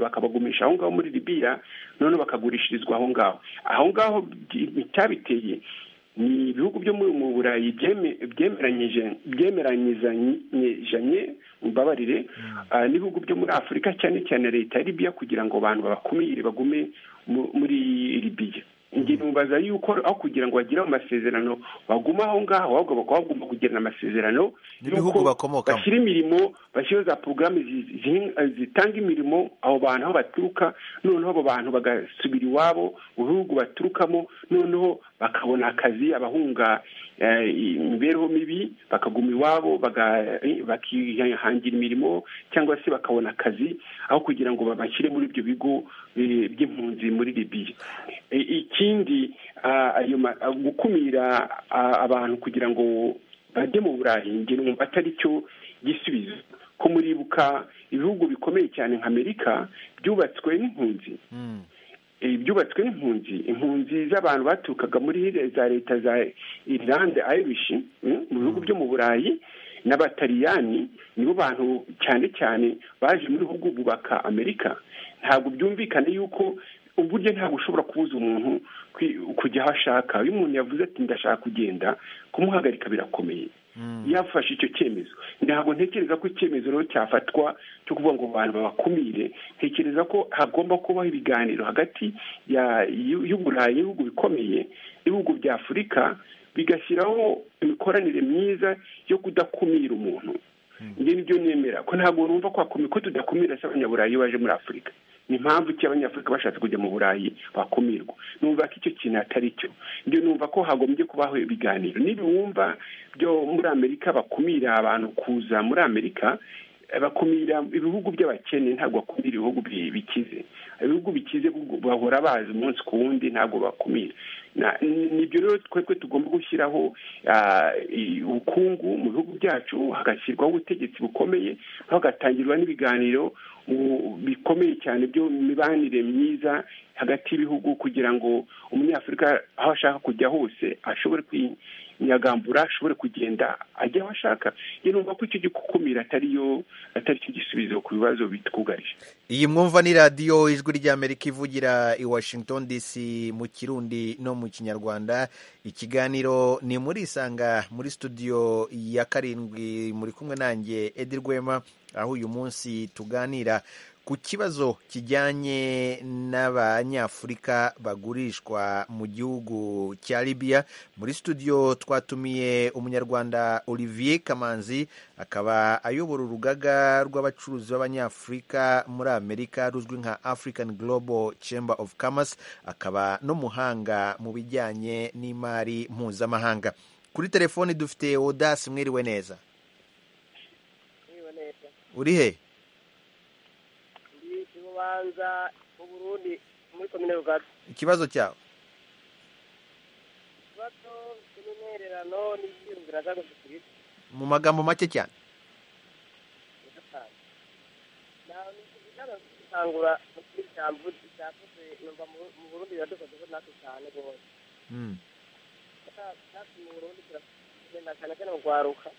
bakabagumisha aho ngaho muri libiya noneho bakagurishirizwa aho ngaho aho ngaho icyabiteye ni ibihugu byo mu burayi byemeranyijanye mbabarire n'ibihugu byo muri afurika cyane cyane leta ya libiya kugira ngo abantu babakumire bagume muri libiya njye mubaza yuko aho kugira ngo bagire amasezerano baguma aho ngaho ahubwo bakaba bagomba kugirana amasezerano n'ibihugu bakomokamo bashyira imirimo bashyiraho za porogaramu zitanga imirimo abo bantu aho baturuka noneho abo bantu bagasubira iwabo mu bihugu baturukamo noneho bakabona akazi abahunga imibereho mibi bakaguma iwabo bakihangira imirimo cyangwa se bakabona akazi aho kugira ngo babashyire muri ibyo bigo by'impunzi muri libiya ikindi gukumira abantu kugira ngo bajye mu burayi ngero numva atari cyo gisubizo ko muribuka ibihugu bikomeye cyane nka amerika byubatswe n'impunzi byubatswe n'impunzi impunzi z'abantu baturukaga muri za leta za irlande irish mu bihugu byo mu burayi n'abataliyani nibo bantu cyane cyane baje muri bihugu bubaka amerika ntabwo byumvikana yuko uburyo ntabwo ushobora kubuza umuntu kujya aho ashaka iyo umuntu yavuze ati ndashaka kugenda kumuhagarika birakomeye yafashe icyo cyemezo ntabwo ntekereza ko icyemezo rero cyafatwa cyo kuvuga ngo abantu babakumire ntekereza ko hagomba kubaho ibiganiro hagati y'uburayi n'ibihugu bikomeye n'ibihugu bya afurika bigashyiraho imikoranire myiza yo kudakumira umuntu njye nibyo nemera ko ntabwo numva ko tudakumira se abanyaburayi baje muri afurika ni impamvu ki abanyafurika bashatse kujya mu burayi bakumirwa numva ko icyo kintu atari cyo ibyo numva ko hagombye kubaho ibiganiro n'ibiwumva byo muri amerika bakumira abantu kuza muri amerika bakumira ibihugu by'abakene ntabwo bakumira ibihugu bikize ibihugu bikize bahora bazi umunsi ku wundi ntabwo bakumira nibyo rero twebwe tugomba gushyiraho ubukungu mu bihugu byacu hagashyirwaho ubutegetsi bukomeye hagatangirwa n'ibiganiro bikomeye cyane byo mibanire myiza hagati y'ibihugu kugira ngo umunyafurika aho ashaka kujya hose ashobore kwinyagambura ashobore kugenda ajya aho ashaka numva ko icyo gikumira atariyo atari cyo gisubizo ku bibazo bitwugarije iyi mwumva ni radiyo ijwi ry'amerika ivugira i washington dc mu kirundi no mu kinyarwanda ikiganiro ni muri isanga muri studio ya karindwi muri kumwe nanjye edi rwema aho uyu munsi tuganira ku kibazo kijyanye n'abanyafurika bagurishwa mu gihugu cya Libya muri studio twatumiye umunyarwanda Olivier Kamanzi akaba ayobora urugaga rw'abacuruzi b'abanyafurika muri Amerika ruzwi nka African Global Chamber of Commerce akaba n'umuhanga mu bijyanye n'imari mpuzamahanga kuri telefoni dufite Odasi mwiriwe neza uri he ubanza uburundi muri komine rugari ikibazo cyawe ikibazo cy'imyererano n'ibyiyumvira by'agakirisitu mu magambo make cyane gutangura muri cyambu cyakoze numva mu burundi biradukozeho natwe cyane rwose natwe mu burundi turagenda cyane cyane mu rwaruka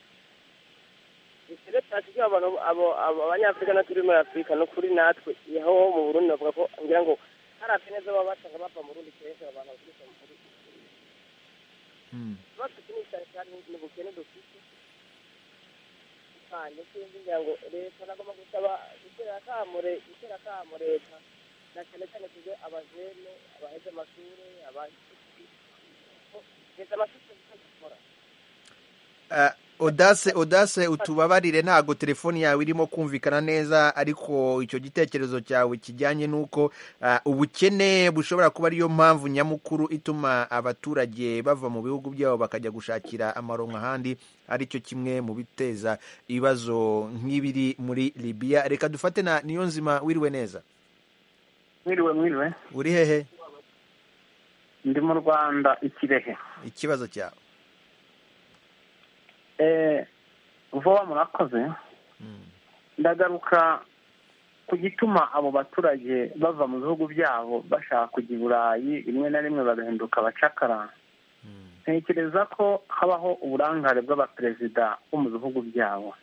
keretse hakijya abantu abo abanyafurika natwe turi muri afurika ni ukuri natwe aho mu burundi bavuga ko ngira ngo hari akeneza baba basanga bava mu rundi kenshi abantu baturuka mu burundi ikibazo kinini cyane cyane ni ubukene dufite cyane sinzi ngira ngo leta nagomba gusaba gutera akamo gutera akamo leta na cyane cyane tuze abajene abaheze amashuri abaheze leta amashuri gukora odase odase utubabarire ntabwo telefoni yawe irimo kumvikana neza ariko icyo gitekerezo cyawe kijyanye n'uko ubukene bushobora kuba ariyo mpamvu nyamukuru ituma abaturage bava mu bihugu byabo bakajya gushakira amaronko ahandi aricyo kimwe mu biteza ibibazo nk'ibiri muri Libya reka dufate na niyo nzima wiriwe neza mwiriwe mwiriwe uri hehe ndi mu rwanda ikirehe ikibazo cyawe vuba murakoze ndagaruka ku gituma abo baturage bava mu bihugu byabo bashaka kujya i burayi rimwe na rimwe bagahinduka abacakara ntekereza ko habaho uburangare bw'abaperezida bo mu bihugu byabo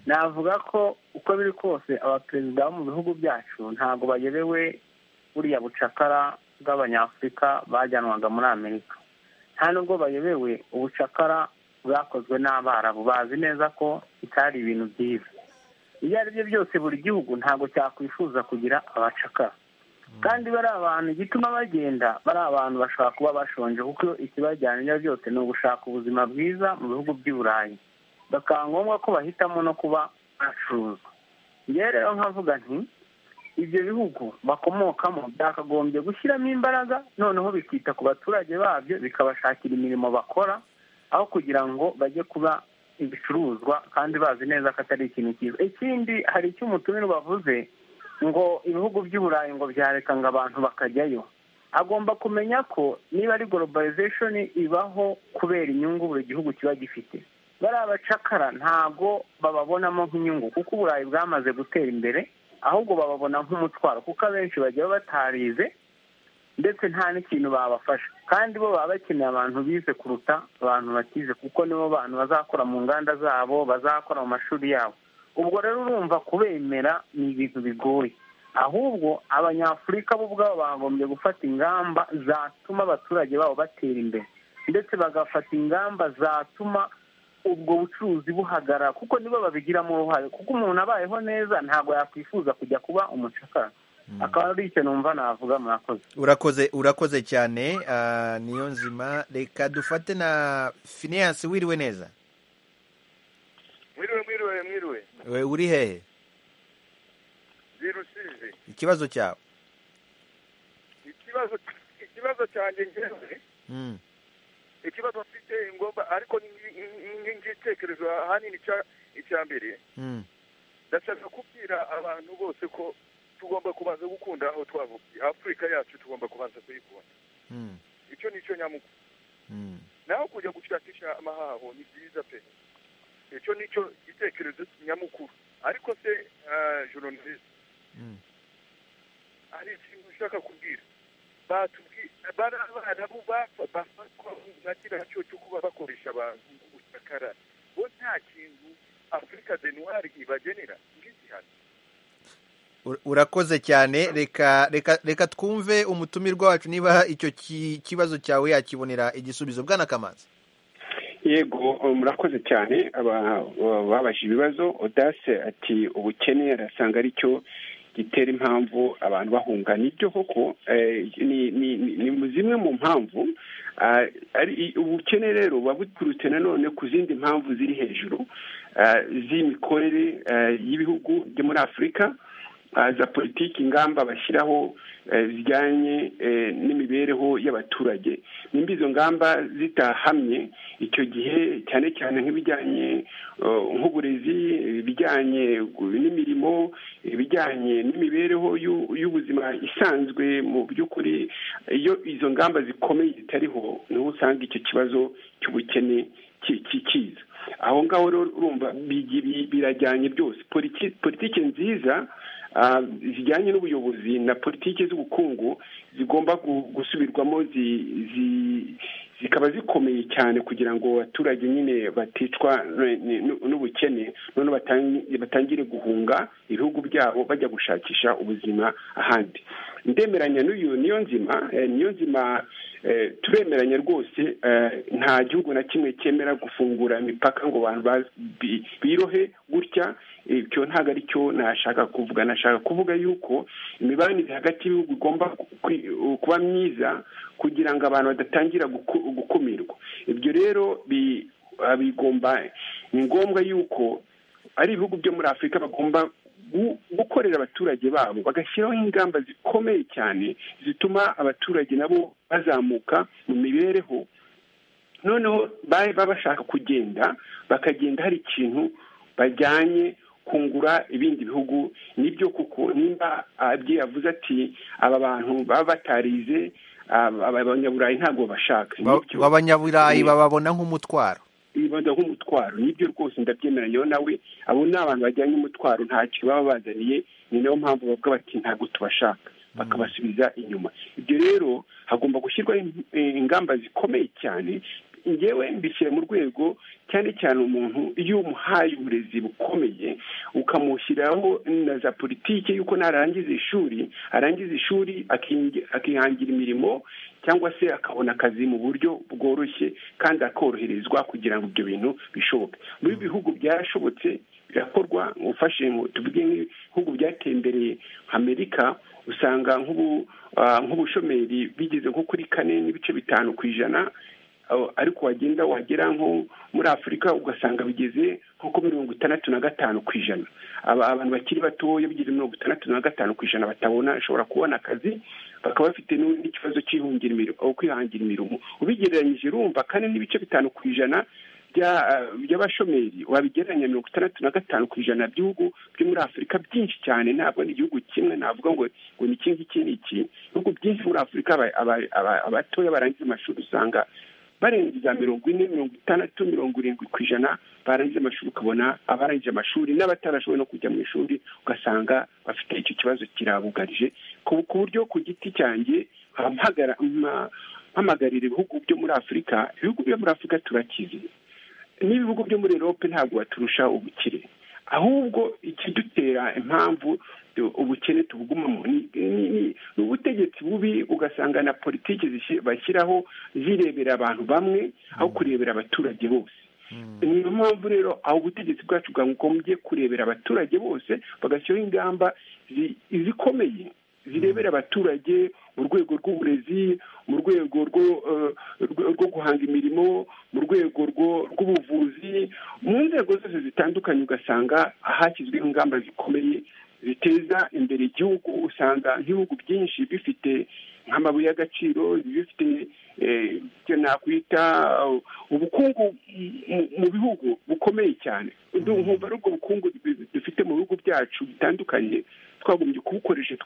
navuga ko uko biri kose abaperezida bo mu bihugu byacu ntabwo bayobewe buriya bucakara bw'abanyafurika bajyanwaga muri amerika nta nubwo bayobewe ubucakara bwakozwe n'abarabu bazi neza ko bitari ibintu byiza ibyo ari byo byose buri gihugu ntabwo cyakwifuza kugira abacakara kandi bari abantu igituma bagenda bari abantu bashobora kuba bashonje kuko ikibajyana ibyo byose ni ugushaka ubuzima bwiza mu bihugu by'i burayi bakaba ngombwa ko bahitamo no kuba bacuruza njyewe rero nkavuga nti ibyo bihugu bakomokamo byakagombye gushyiramo imbaraga noneho bikita ku baturage babyo bikabashakira imirimo bakora aho kugira ngo bajye kuba ibicuruzwa kandi bazi neza ko atari ikintu cyiza ikindi hari icyo umutumire bavuze ngo ibihugu by'i burayi ngo byareka ngo abantu bakajyayo agomba kumenya ko niba ari globalization ibaho kubera inyungu buri gihugu kiba gifite bari abacakara ntabwo bababonamo nk'inyungu kuko uburayi bwamaze gutera imbere ahubwo bababona nk'umutwaro kuko abenshi bajya batarize ndetse nta n'ikintu babafasha kandi bo baba bakeneye abantu bize kuruta abantu bakize kuko nibo bantu bazakora mu nganda zabo bazakora mu mashuri yabo ubwo rero urumva kubemera ni ibintu bigoye ahubwo abanyafurika bo ubwabo bagombye gufata ingamba zatuma abaturage babo batera imbere ndetse bagafata ingamba zatuma ubwo bucuruzi buhagarara kuko nibo babigiramo uruhare kuko umuntu abayeho neza ntabwo yakwifuza kujya kuba umucakara akaba ari icyo numva navuga murakoze urakoze urakoze cyane niyo nzima reka dufate na finance wiriwe neza mwiriwe mwiriwe mwiriwe we uri hehe zirusizi ikibazo cyawe ikibazo ikibazo cyanjye ngewe ikibazo mfite ingomba ariko n'igitekerezo ahanini icya mbere ndashaka kubwira abantu bose ko tugomba kubanza gukunda aho twavukiye afurika yacu tugomba kubanza kuyikunda icyo ni cyo nyamukuru naho kujya gushakisha amahaho ni byiza pe icyo ni cyo gitekerezo nyamukuru ariko se joronalisi hari ikintu ushaka kubwira batubwira barabu bafatwa nakira cyo cyo kuba bakoresha abantu mu gucakara bo nta kintu afurika denwari ibagenera nk'igihano urakoze cyane reka reka reka twumve umutumirwa wacu niba icyo kibazo cyawe yakibonera igisubizo bwana kamanzi yego murakoze cyane babasha ibibazo odase ati ubukene arasanga ari cyo gitera impamvu abantu bahunga nibyo koko ni zimwe mu mpamvu ubukene rero buba buturutse nanone ku zindi mpamvu ziri hejuru z'imikorere y'ibihugu byo muri afurika za politiki ingamba bashyiraho zijyanye n'imibereho y'abaturage nimba izo ngamba zitahamye icyo gihe cyane cyane nk'ibijyanye nk'uburezi ibijyanye n'imirimo ibijyanye n'imibereho y'ubuzima isanzwe mu by'ukuri iyo izo ngamba zikomeye zitariho niho usanga icyo kibazo cy'ubukene kikiza aho ngaho rero urumva birajyanye byose politiki nziza zijyanye n'ubuyobozi na politiki z'ubukungu zigomba gusubirwamo zikaba zikomeye cyane kugira ngo abaturage nyine baticwa n'ubukene none batangire guhunga ibihugu byabo bajya gushakisha ubuzima ahandi ndemeranya n'uyu niyo nzima niyo nzima turemeranya rwose nta gihugu na kimwe cyemera gufungura imipaka ngo abantu birohe gutya icyo ntabwo ari cyo nashaka kuvuga nashaka kuvuga yuko imibanire hagati y'ibihugu igomba kuba myiza kugira ngo abantu badatangira gukumirwa ibyo rero bigomba ni ngombwa yuko ari ibihugu byo muri afurika bagomba gukorera abaturage babo bagashyiraho ingamba zikomeye cyane zituma abaturage nabo bazamuka mu mibereho noneho baba bashaka kugenda bakagenda hari ikintu bajyanye kungura ibindi bihugu nibyo kuko nimba abye yavuze ati aba bantu baba batarize abanyaburayi ntabwo bashaka abanyaburayi bababona nk'umutwaro bibaza nk'umutwaro nibyo rwose ndabyemeranya nawe abo ni abantu bajyanye umutwaro ntacyo baba bazaniye ni nayo mpamvu bavuga bati ntabwo tubashaka bakabasubiza inyuma ibyo rero hagomba gushyirwaho ingamba zikomeye cyane ngewe mbishyira mu rwego cyane cyane umuntu iyo umuhaye uburezi bukomeye ukamushyiraho na za politiki y'uko narangiza ishuri arangiza ishuri akihangira imirimo cyangwa se akabona akazi mu buryo bworoshye kandi akoroherezwa kugira ngo ibyo bintu bishoboke muri bihugu byarashobotse birakorwa ufashe tuvuge nk'ibihugu byatembereye amerika usanga nk'ubushomeri bigeze nko kuri kane n'ibice bitanu ku ijana ariko wagenda wagera nko muri afurika ugasanga bigeze nko ku mirongo itandatu na gatanu ku ijana abantu bakiri batoya bigeze mirongo itandatu na gatanu ku ijana batabona bashobora kubona akazi bakaba bafite n'ikibazo kwihangira imirimo ubigereranyije urumva kane n'ibice bitanu ku ijana by'abashomeri wabigereranya mirongo itandatu na gatanu ku ijana by'ibihugu byo muri afurika byinshi cyane ntabwo ni igihugu kimwe navuga ngo ngo ni iki ngiki ni iki ibihugu byinshi muri afurika abatoya barangiza amashuri usanga barenze za mirongo ine mirongo itandatu mirongo irindwi ku ijana barangije amashuri ukabona abarangije amashuri n'abatarashoboye no kujya mu ishuri ugasanga bafite icyo kibazo kirabugarije ku buryo ku giti cyanjye hamagarira ibihugu byo muri afurika ibihugu byo muri afurika turakize n'ibihugu byo muri erope ntabwo baturusha ubukire ahubwo ikidutera impamvu ubukene tubugumamo ni ubutegetsi bubi ugasanga na politiki bashyiraho zirebera abantu bamwe aho kurebera abaturage bose niyo mpamvu rero aho ubutegetsi bwacu bwagombye kurebera abaturage bose bagashyiraho ingamba zikomeye zirebera abaturage mu rwego rw'uburezi mu rwego rwo guhanga imirimo mu rwego rw'ubuvuzi mu nzego zose zitandukanye ugasanga hashyizweho ingamba zikomeye biteza imbere igihugu usanga nk'ibihugu byinshi bifite nk'amabuye y'agaciro bifite icyo nakwita ubukungu mu bihugu bukomeye cyane nkumva ari ubwo bukungu dufite mu bihugu byacu bitandukanye twagombye kubukoresha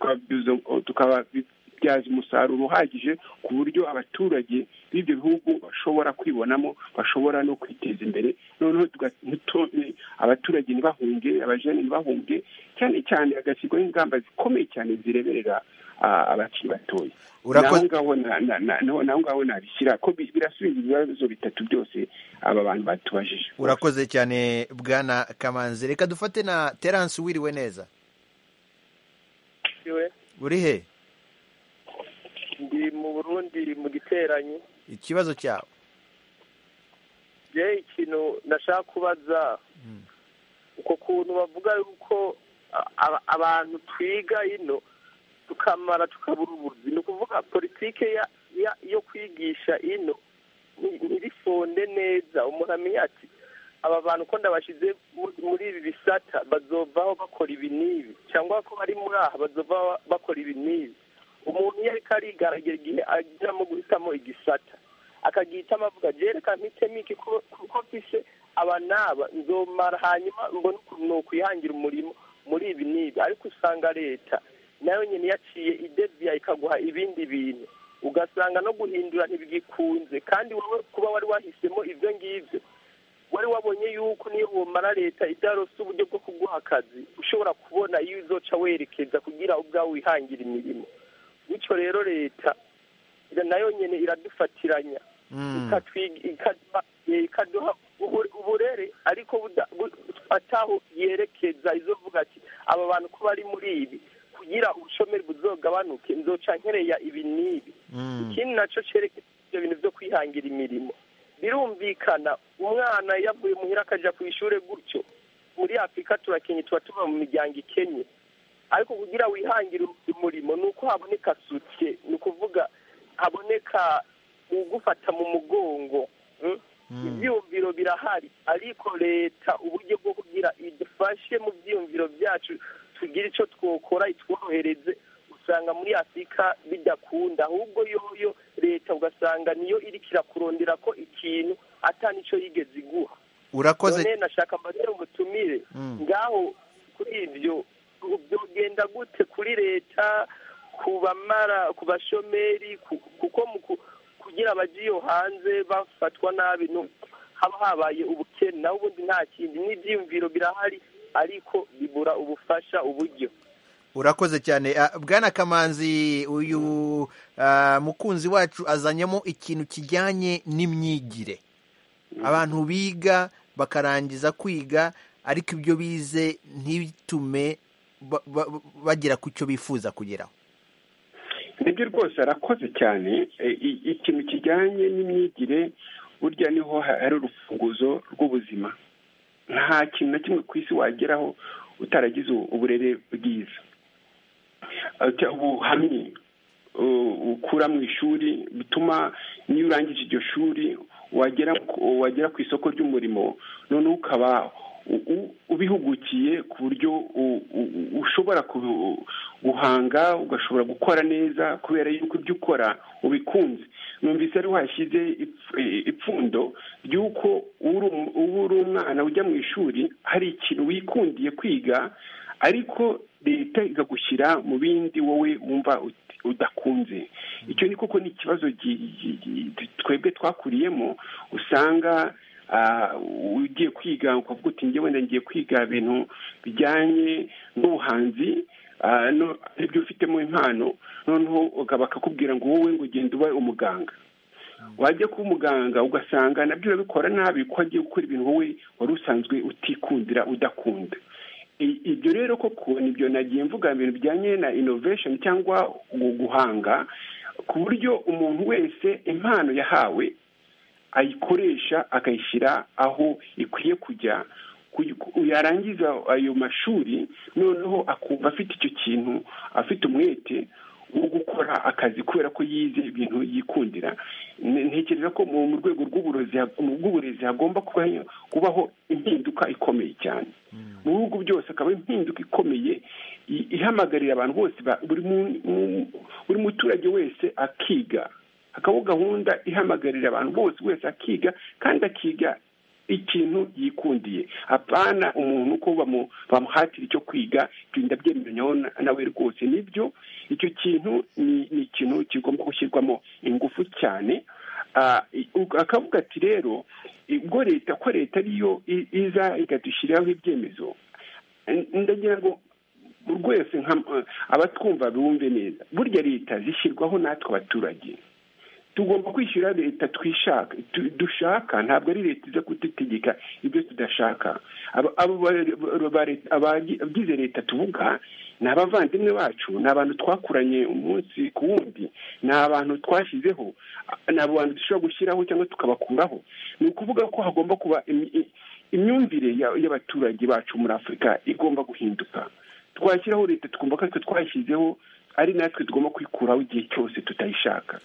tukaba babibyaza umusaruro uhagije ku buryo abaturage b'ibyo bihugu bashobora kwibonamo bashobora no kwiteza imbere noneho tuga- ntitone- abaturage ntibahunge abajene ntibahunge cyane cyane hagashyirwaho ingamba zikomeye cyane zireberera ah, abakiri batoya Urakoze- naho ngaho na- na- na- naho- naho ngaho nabishyira ko bi- birasubiza ibibazo bitatu byose aba bantu batubajije urakoze cyane bwana kamanzi reka dufate na terance wiriwe neza uri he ndi mu burundi mu giteranyi ikibazo cyawe je ikintu nashaka kubaza uko kuntu bavuga yuko a- a- abantu twiga ino tukamara tukabura ubuzi ni ukuvuga politike ya- ya- yo kwigisha ino ni- ntirifonde neza umuntu amenya ati aba bantu ko ndabashyize mu- muri ibi bisata bazovaho bakora ibi n'ibi cyangwa ko bari muri aha bazovaho bakora ibi n'ibi umuntu iyo ariko arigaragara igihe agiramo guhitamo igisata akagihitamo avuga jereka mpitemo iki ku- kuko mfise aba n'aba nzomara hanyuma mbone ukuntu nokwihangira umurimo muri ibi n'ibi ariko usanga leta nayo nyine yaciye ideviya ikaguha ibindi bintu ugasanga no guhindura ntibigikunze kandi wowe kuba wari wahisemo ibyo ngibyo wari wabonye yuko niyo womara leta idarose uburyo bwo kuguha akazi ushobora kubona iyo uzoca werekeza kugira ubwawe wihangira imirimo bityo rero leta ira- nayo nyine iradufatiranya ikatwiga- ikaduha- eh, ikaduha ubu- uburere ariko buda- bu- ataho yerekeza izovuga ati aba bantu ko bari muri ibi kugira ubushomeri buzogabanuke nzoca nkereya ibi n'ibi ikindi nacyo cyerekeza ibyo bintu byo kwihangira imirimo birumvikana umwana iyo avuye muhira akajya ku ishuri gutyo muri afurika turakenye tuba tuba mu miryango ikennye ariko kugira wihangire umurimo ni uko haboneka sutiye ni ukuvuga haboneka ugufata mu mugongo mm? ibyiyumviro birahari ariko leta uburyo bwo kugira idufashe mu byiyumviro byacu tugire icyo twokora itworohereze usanga muri afurika bidakunda ahubwo yoyo leta ugasanga niyo iriko irakurondera ko ikintu ata n'icyo yigeze iguha urakoze none nashaka mbatere umutumire Mm. ngaho kuri ibyo byogenda gute kuri leta ku bamara ku bashomeri ku- kuko mu ku- kugira abagiye hanze bafatwa nabi no- haba habaye ubukene naho ubundi nta kindi n'ibyiyumviro birahari ariko bibura ubufasha uburyo urakoze cyane Ah, bwana kamanzi uyu ah, mukunzi wacu azanyemo ikintu kijyanye n'imyigire abantu biga bakarangiza kwiga ariko ibyo bize ntitume ba- ba- bagera ku cyo bifuza kugeraho nibyo rwose arakoze cyane E, i- ikintu kijyanye n'imyigire burya niho ha- hari urufunguzo rw'ubuzima nta kintu na kimwe ku isi wageraho utaragize u- uburere bwiza Ati, ubuhamye u- ukura mu ishuri bituma niyo urangije iryo shuri wagera ku- wagera ku isoko ry'umurimo noneho ukaba u- u- ubihugukiye ku buryo u- u- u- ushobora ku- guhanga ugashobora gukora neza kubera yuko ibyo ukora ubikunze numvise ari washyize ipf- eh, ipfundo ry'uko uri um- uba uri umwana ujya mu ishuri hari ikintu wikundiye kwiga ariko leta ikagushyira mu bindi wowe wumva ut- udakunze icyo ni koko ni ikibazo gi- gi- gi- twebwe twakuriyemo usanga ah, ugiye kwiga ukavuga uti njye wenda ngiye kwiga ibintu bijyanye n'ubuhanzi ah, no- aribyo ufitemo impano noneho ukaba bakakubwira ngo wowe ngo ugenda uba umuganga wajya kuba umuganga ugasanga nabyo urabikora nabi ko wagiye gukora ibintu wowe wari usanzwe utikundira udakunda I- ibyo rero koko nibyo nagiye mvuga ibintu bijyanye na innovation cyangwa gu- guhanga ku buryo umuntu wese impano yahawe ayikoresha akayishyira aho ikwiye kujya ku- yarangiza ayo mashuri noneho akumva afite icyo kintu afite umwete wo gukora akazi kubera ko yize ibintu yikundira Ne- ntekereza ko mu mu rwego rw'uburozi ha- mu bw'uburezi hagomba kuba- kubaho impinduka ikomeye cyane mu bihugu byose akaba impinduka ikomeye i- ihamagarira abantu bose ba- buri mu- mu- buri muturage wese akiga hakabaho gahunda ihamagarira abantu bose wese akiga kandi akiga ikintu yikundiye apana umuntu ko bamu- bamuhatira icyo kwiga ibyo ndabyemeranyaho nawe rwose nibyo icyo kintu ni ni ikintu kigomba gushyirwamo ingufu cyane Ah, i- u- akavuga ati rero ubwo leta ko leta ariyo i- iza ikadushyiriraho ibyemezo n- ndagira ngo rwese nka- abatwumva bumve neza burya leta zishyirwaho natwe abaturage tugomba kwishyura leta twishaka tu- dushaka ntabwo ari leta iza kudutegeka ibyo tudashaka Aba- abo ba- ba- ba- leta- abagize leta tuvuga ni abavandimwe bacu ni abantu twakuranye umunsi ku wundi ni abantu twashyizeho ni abantu dushobora gushyiraho cyangwa tukabakuraho ni ukuvuga ko hagomba kuba imi- i- imyumvire ya- y'abaturage bacu muri afurika igomba guhinduka twashyiraho leta twumva ko aritwe twashyizeho ari natwe tugomba kwikuraho igihe cyose tutayishaka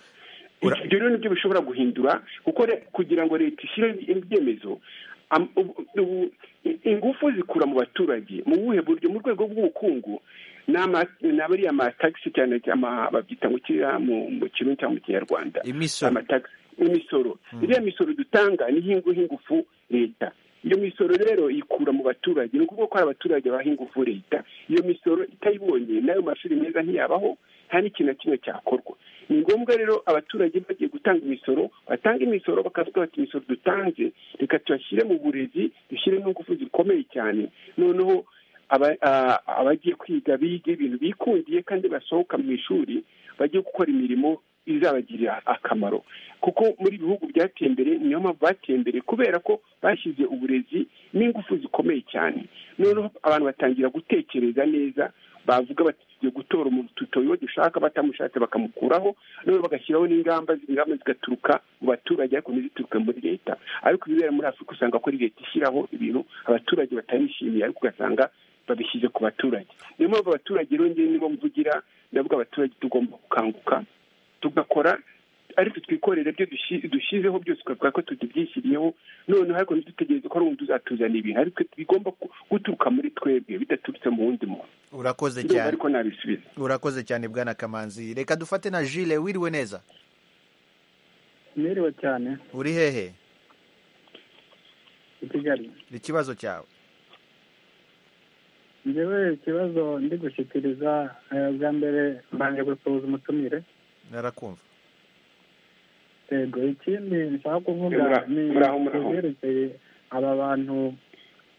ibyo rero nibyo bishobora guhindura kuko re- kugira ngo leta ishyire ibyemezo am- ubu- ubu- i- ingufu zikura mu baturage mu buhe buryo mu rwego rw'ubukungu ni ama- ni abariya amatagisi cyane ama- babyita ngo kiriya mu mu kirundi cyangwa mu kinyarwanda amatagisi imisoro iriya misoro dutanga niho ingu- ingufu leta iyo misoro rero ikura mu baturage ni ukuvuga ko hari abaturage baha ingufu leta iyo misoro itayibonye n'ayo mashuri meza ntiyabaho nta n'ikintu na kimwe cyakorwa ni ngombwa rero abaturage bagiye gutanga imisoro batanga imisoro bakavuga bati imisoro dutanze reka tubashyire mu burezi dushyire n'ingufu zikomeye cyane noneho aba- a- abagiye kwiga biga ibintu bikundiye kandi basohoka mu ishuri bajye gukora imirimo izabagirira akamaro kuko muri bihugu byateye imbere niyo mpamvu bateye imbere kubera ko bashyize uburezi n'ingufu zikomeye cyane noneho abantu batangira gutekereza neza bavuga bati tugiye gutora umuntu tutoye uwo dushaka batamushatse bakamukuraho noneho bagashyiraho n'ingamba ingamba zigaturuka mu baturage ariko ntizituruke muri leta ariko ibibera muri afurika usanga ko ari leta ishyiraho ibintu abaturage batarishimiye ariko ugasanga babishyize ku baturage niyo mpamvu abaturage rero njyewe nibo mvugira ndavuga abaturage tugomba gukanguka tugakora ariko twikorera ibyo dushi- dushyizeho byose ukavuga ko tubyishyiriyeho noneho ariko ntidutegereze ko ari umuntu uzatuzanira ibintu ariko bigomba ku- guturuka muri twebwe bidaturutse mu wundi muntu urakoze ndumva cyane ariko nabisubiza urakoze cyane bwana kamanzi reka dufate na jile wiriwe neza niriwe cyane uri hehe i kigali ikibazo cyawe njyewe ikibazo ndi gushyikiriza eh, bwa mbere mbanje gusuhuza umutumire narakumva yego ikindi nshaka kuvuga Muraho, ni muraho, muraho. ibyerekeye aba bantu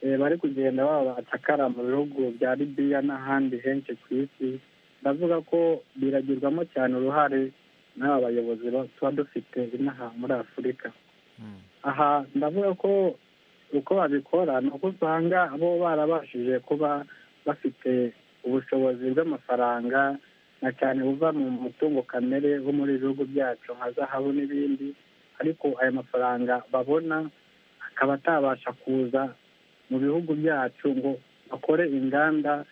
eh, bari kugenda baba bacakara mu bihugu bya libiya n'ahandi henshi ku isi ndavuga ko biragirwamo cyane uruhare n'aba bayobozi ba- tuba dufite inaha muri afurika aha ndavuga ko uko babikora ni uko usanga bo barabashije kuba bafite ubushobozi bw'amafaranga na cyane buva mu mutungo kamere wo muri ibi bihugu byacu nka zahabu n'ibindi ariko ayo mafaranga babona akaba atabasha kuza mu bihugu byacu ngo bakore inganda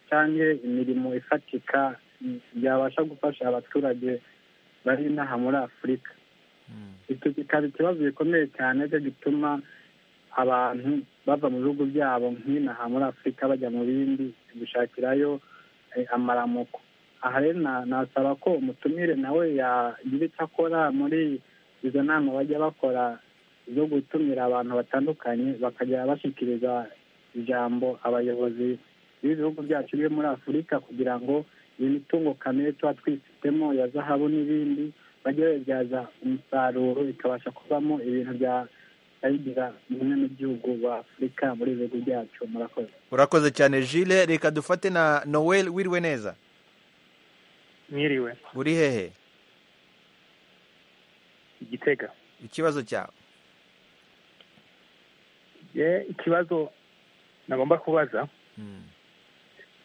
cyangwa imirimo ifatika mm, byabasha gufasha abaturage bari inaha muri afurika icyo kikaba ikibazo gikomeye cyane cyo gituma abantu bava mu bihugu byabo nk'inaha muri afurika bajya mu bindi gushakirayo eh, amaramuko aha rero na- nasaba ko umutumire nawe yagira icyo akora muri izo nama bajya bakora zo gutumira abantu batandukanye bakajya bashyikiriza ijambo abayobozi b'ibihugu byacu byo muri afurika kugira ngo iyi mitungo kamere tuba twifitemo ya zahabu n'ibindi bajye babibyaza umusaruro bikabasha kuvamo ibintu bya ayigira bimwe mu gihugu wa afurika muri ibi bihugu byacu murakoze urakoze cyane jile reka dufate na noel wiriwe neza mwiriwe uri hehe igitega ikibazo cyawe ye ikibazo nagomba kubaza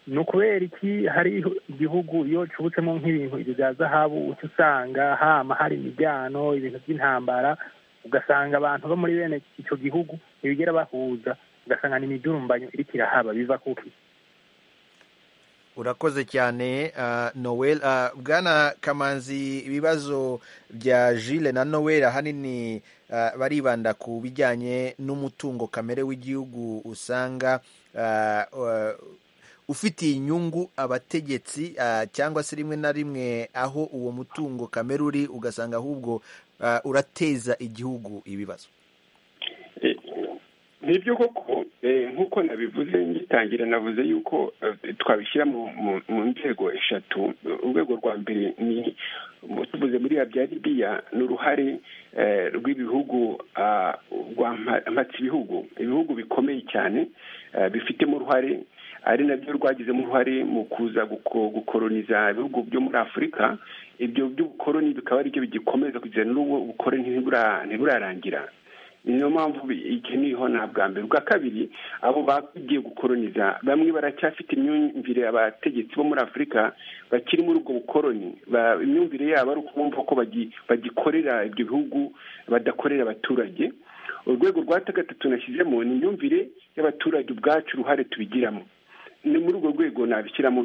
ni ukubera iki hari igihugu iyo kibutsemo nk'ibintu ibyo bya zahabu uca usanga hama hari imijyano ibintu by'intambara ugasanga abantu bo muri bene icyo gihugu ntibigera bahuza ugasanga ni imidurumbanyo iriko irahaba biva kuki urakoze cyane ah, noel Ah, bwana kamanzi ibibazo bya jile na noel ahanini ah, baribanda ku bijyanye n'umutungo kamere w'igihugu usanga ah, ah, ufitiye inyungu abategetsi ah, cyangwa se rimwe na rimwe aho uwo mutungo kamere uri ugasanga ahubwo ah, urateza igihugu ibibazo nibyo koko nk'uko nabivuze ngitangira navuze yuko twabishyira mu nzego eshatu urwego rwa mbere ni tuvuze muri bya ribiya ni uruhare rw'ibihugu rwa mpatsibihugu ibihugu bikomeye cyane bifitemo uruhare ari nabyo rwagizemo uruhare mu kuza gukoroniza ibihugu byo muri afurika ibyo by'ubukoroni bikaba aribyo bigikomeza kugira n'ubu bukoroni ntiburarangira niyo mpamvu ikiniho nta bwa mbere ubwa kabiri abo bagiye gukoroniza bamwe baracyafite imyumvire abategetsi bo muri afurika bakiri muri ubwo bukoroni imyumvire yabo ari ukumva ko bagikorera ibyo bihugu badakorera abaturage urwego rwa gatatu nashyizemo ni imyumvire y'abaturage ubwacu uruhare tubigiramo ni muri urwo rwego nabishyiramo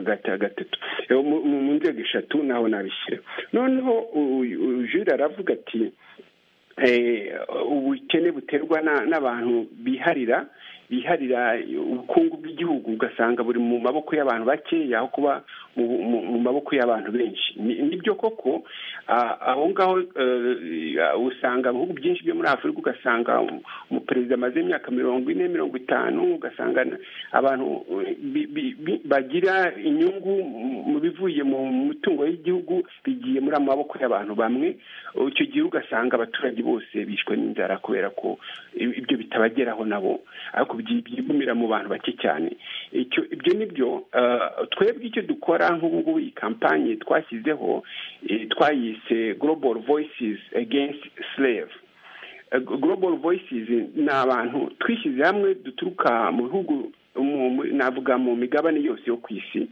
gatatu mu nzego eshatu naho nabishyira noneho jure aravuga ati ubukene buterwa n'abantu biharira biharira ubukungu bw'igihugu ugasanga buri mu maboko y'abantu bakeya aho kuba mu maboko y'abantu benshi nibyo koko aho ngaho usanga mu bihugu byinshi byo muri afurika ugasanga umuperezida amaze imyaka mirongo ine mirongo itanu ugasanga abantu bagira inyungu mu bivuye mu mutungo w'igihugu bigiye muri amaboko y'abantu bamwe icyo gihe ugasanga abaturage bose bishwe n'inzara kubera ko ibyo bitabageraho nabo ariko byigumira mu bantu bake cyane ibyo nibyo twebwe icyo dukora nk'ubu ngubu iyi kampanye twashyizeho twayise global voices against slave global voices ni abantu twishyize hamwe duturuka mu bihugu navuga mu migabane yose yo ku isi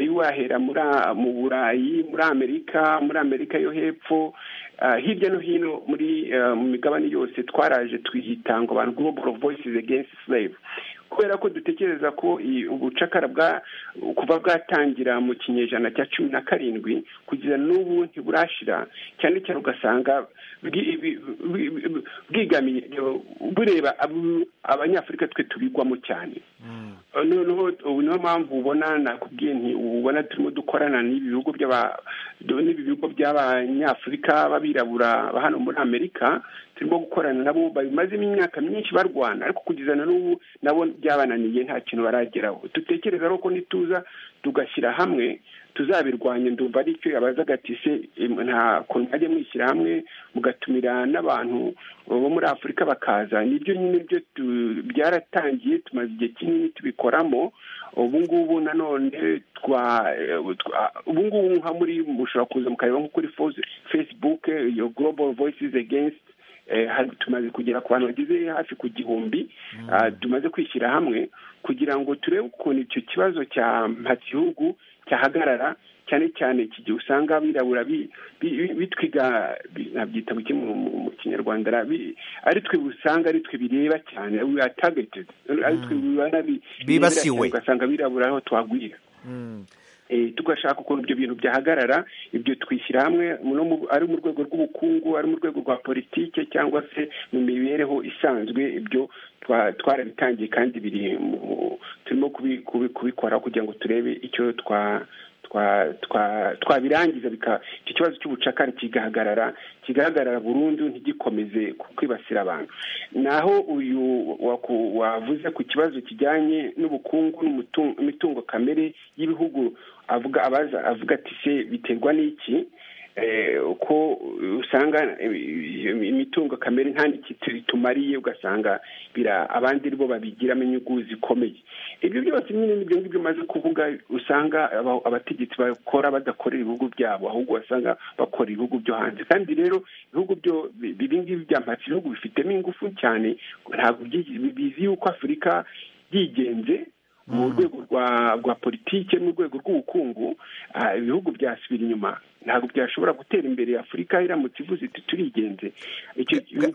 iyo wahera mu burayi muri amerika muri amerika yo hepfo hirya no hino muri mu migabane yose twaraje twihitanga abantu global voices against slave kubera ko dutekereza ko ubucakara kuva bwatangira mu kinyejana cya cumi na karindwi kugeza n'ubu ntiburashira cyane cyane ugasanga bwigamiye bureba abanyafurika twe tubigwamo cyane noneho niyo mpamvu ubona nakubwiye nti ubona turimo dukorana n'ibi bihugu n'ibi bigo by'abanyafurika b'abirabura hano muri amerika turimo gukorana nabo babimazemo imyaka myinshi barwana ariko kugeza na n'ubu nabo byabananiye nta kintu barageraho dutekereza rero ko nituza tugashyira hamwe tuzabirwanya ndumva aricyo yabaza agati se nta kuntu mwajya mwishyira hamwe mugatumira n'abantu bo muri afurika bakaza nibyo nyine byo byaratangiye tumaze igihe kinini tubikoramo ubu ngubu nanone twa ubu ngubu nka muri mushobora kuza mukareba nko kuri facebook iyo global voices against tumaze kugera ku bantu bageze hafi ku gihumbi tumaze kwishyira hamwe kugira ngo turebe ukuntu icyo kibazo cya mpatsihugu cyahagarara cyane cyane iki gihe usanga abirabura bitwiga nabyita mu kinyarwanda ari twe usanga ari twe bireba cyane ari twe bibasiwe ugasanga abirabura aho twagwira tugashaka ukuntu ibyo bintu byahagarara ibyo twishyira hamwe ari mu rwego rw'ubukungu ari mu rwego rwa politiki cyangwa se mu mibereho isanzwe ibyo twarabitangiye kandi biri turimo kubikora kugira ngo turebe icyo twa twabirangiza iki kibazo cy'ubucakara kigahagarara kigahagarara burundu ntigikomeze kwibasira abantu naho uyu wavuze ku kibazo kijyanye n'ubukungu n'imitungo kamere y'ibihugu avuga abaza avuga ati se biterwa n'iki ko usanga imitungo kamere nta itumariye ugasanga abandi bo babigiramo inyungu zikomeye ibyo byose nyine n'ibyo ngibyo umaze kuvuga usanga abategetsi bakora badakorera ibihugu byabo ahubwo basanga bakora ibihugu byo hanze kandi rero ibihugu byo ng'ibi byambatse ibihugu bifitemo ingufu cyane ntabwo bizi yuko afurika byigenze mu rwego rwa politiki mu rwego rw'ubukungu ibihugu byasubira inyuma ntabwo byashobora gutera imbere afurika iramutse ivuze iti turigenze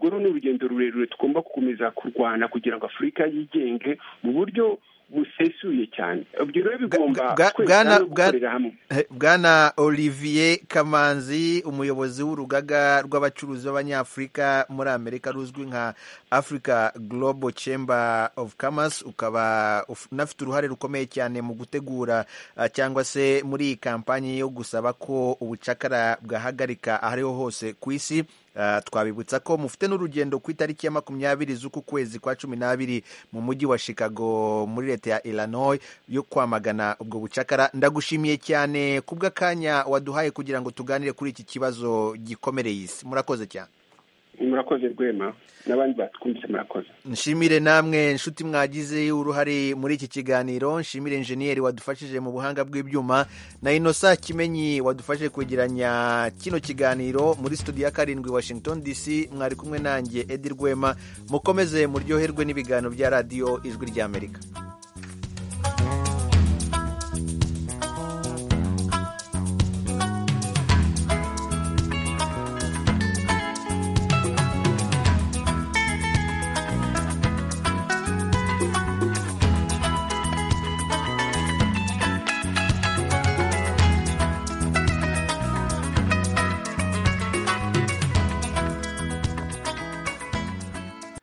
urwo ni urugendo rurerure tugomba gukomeza kurwana kugira ngo afurika yigenge mu buryo busesuye cyane ibyo rero bigomba kwesa no gukorera hamwe bwana olivier kamanzi umuyobozi w'urugaga rw'abacuruzi b'abanyafurika muri amerika ruzwi nka africa global chamber of commerce ukaba unafite uruhare rukomeye cyane mu gutegura cyangwa se muri iyi kampanye yo gusaba ko ubucakara bwahagarika ahariho hose ku isi twabibutsa ko mufite n'urugendo ku itariki ya makumyabiri z'uku kwezi kwa cumi n'abiri mu mujyi wa chicago muri leta ya illinois yo kwamagana ubwo bucakara ndagushimiye cyane kubw'akanya waduhaye kugira ngo tuganire kuri iki kibazo gikomereye isi murakoze cyane murakoze rwema n'abandi batwumvise murakoze nshimire namwe nshuti mwagize uruhare muri iki kiganiro nshimire injeniyeri wadufashije mu buhanga bw'ibyuma na inosa kimenyi wadufashije kwegeranya kino kiganiro muri studio ya karindwi washington dc mwari kumwe nanjye edi rwema mukomeze muryoherwe n'ibiganiro bya radiyo ijwi ry'amerika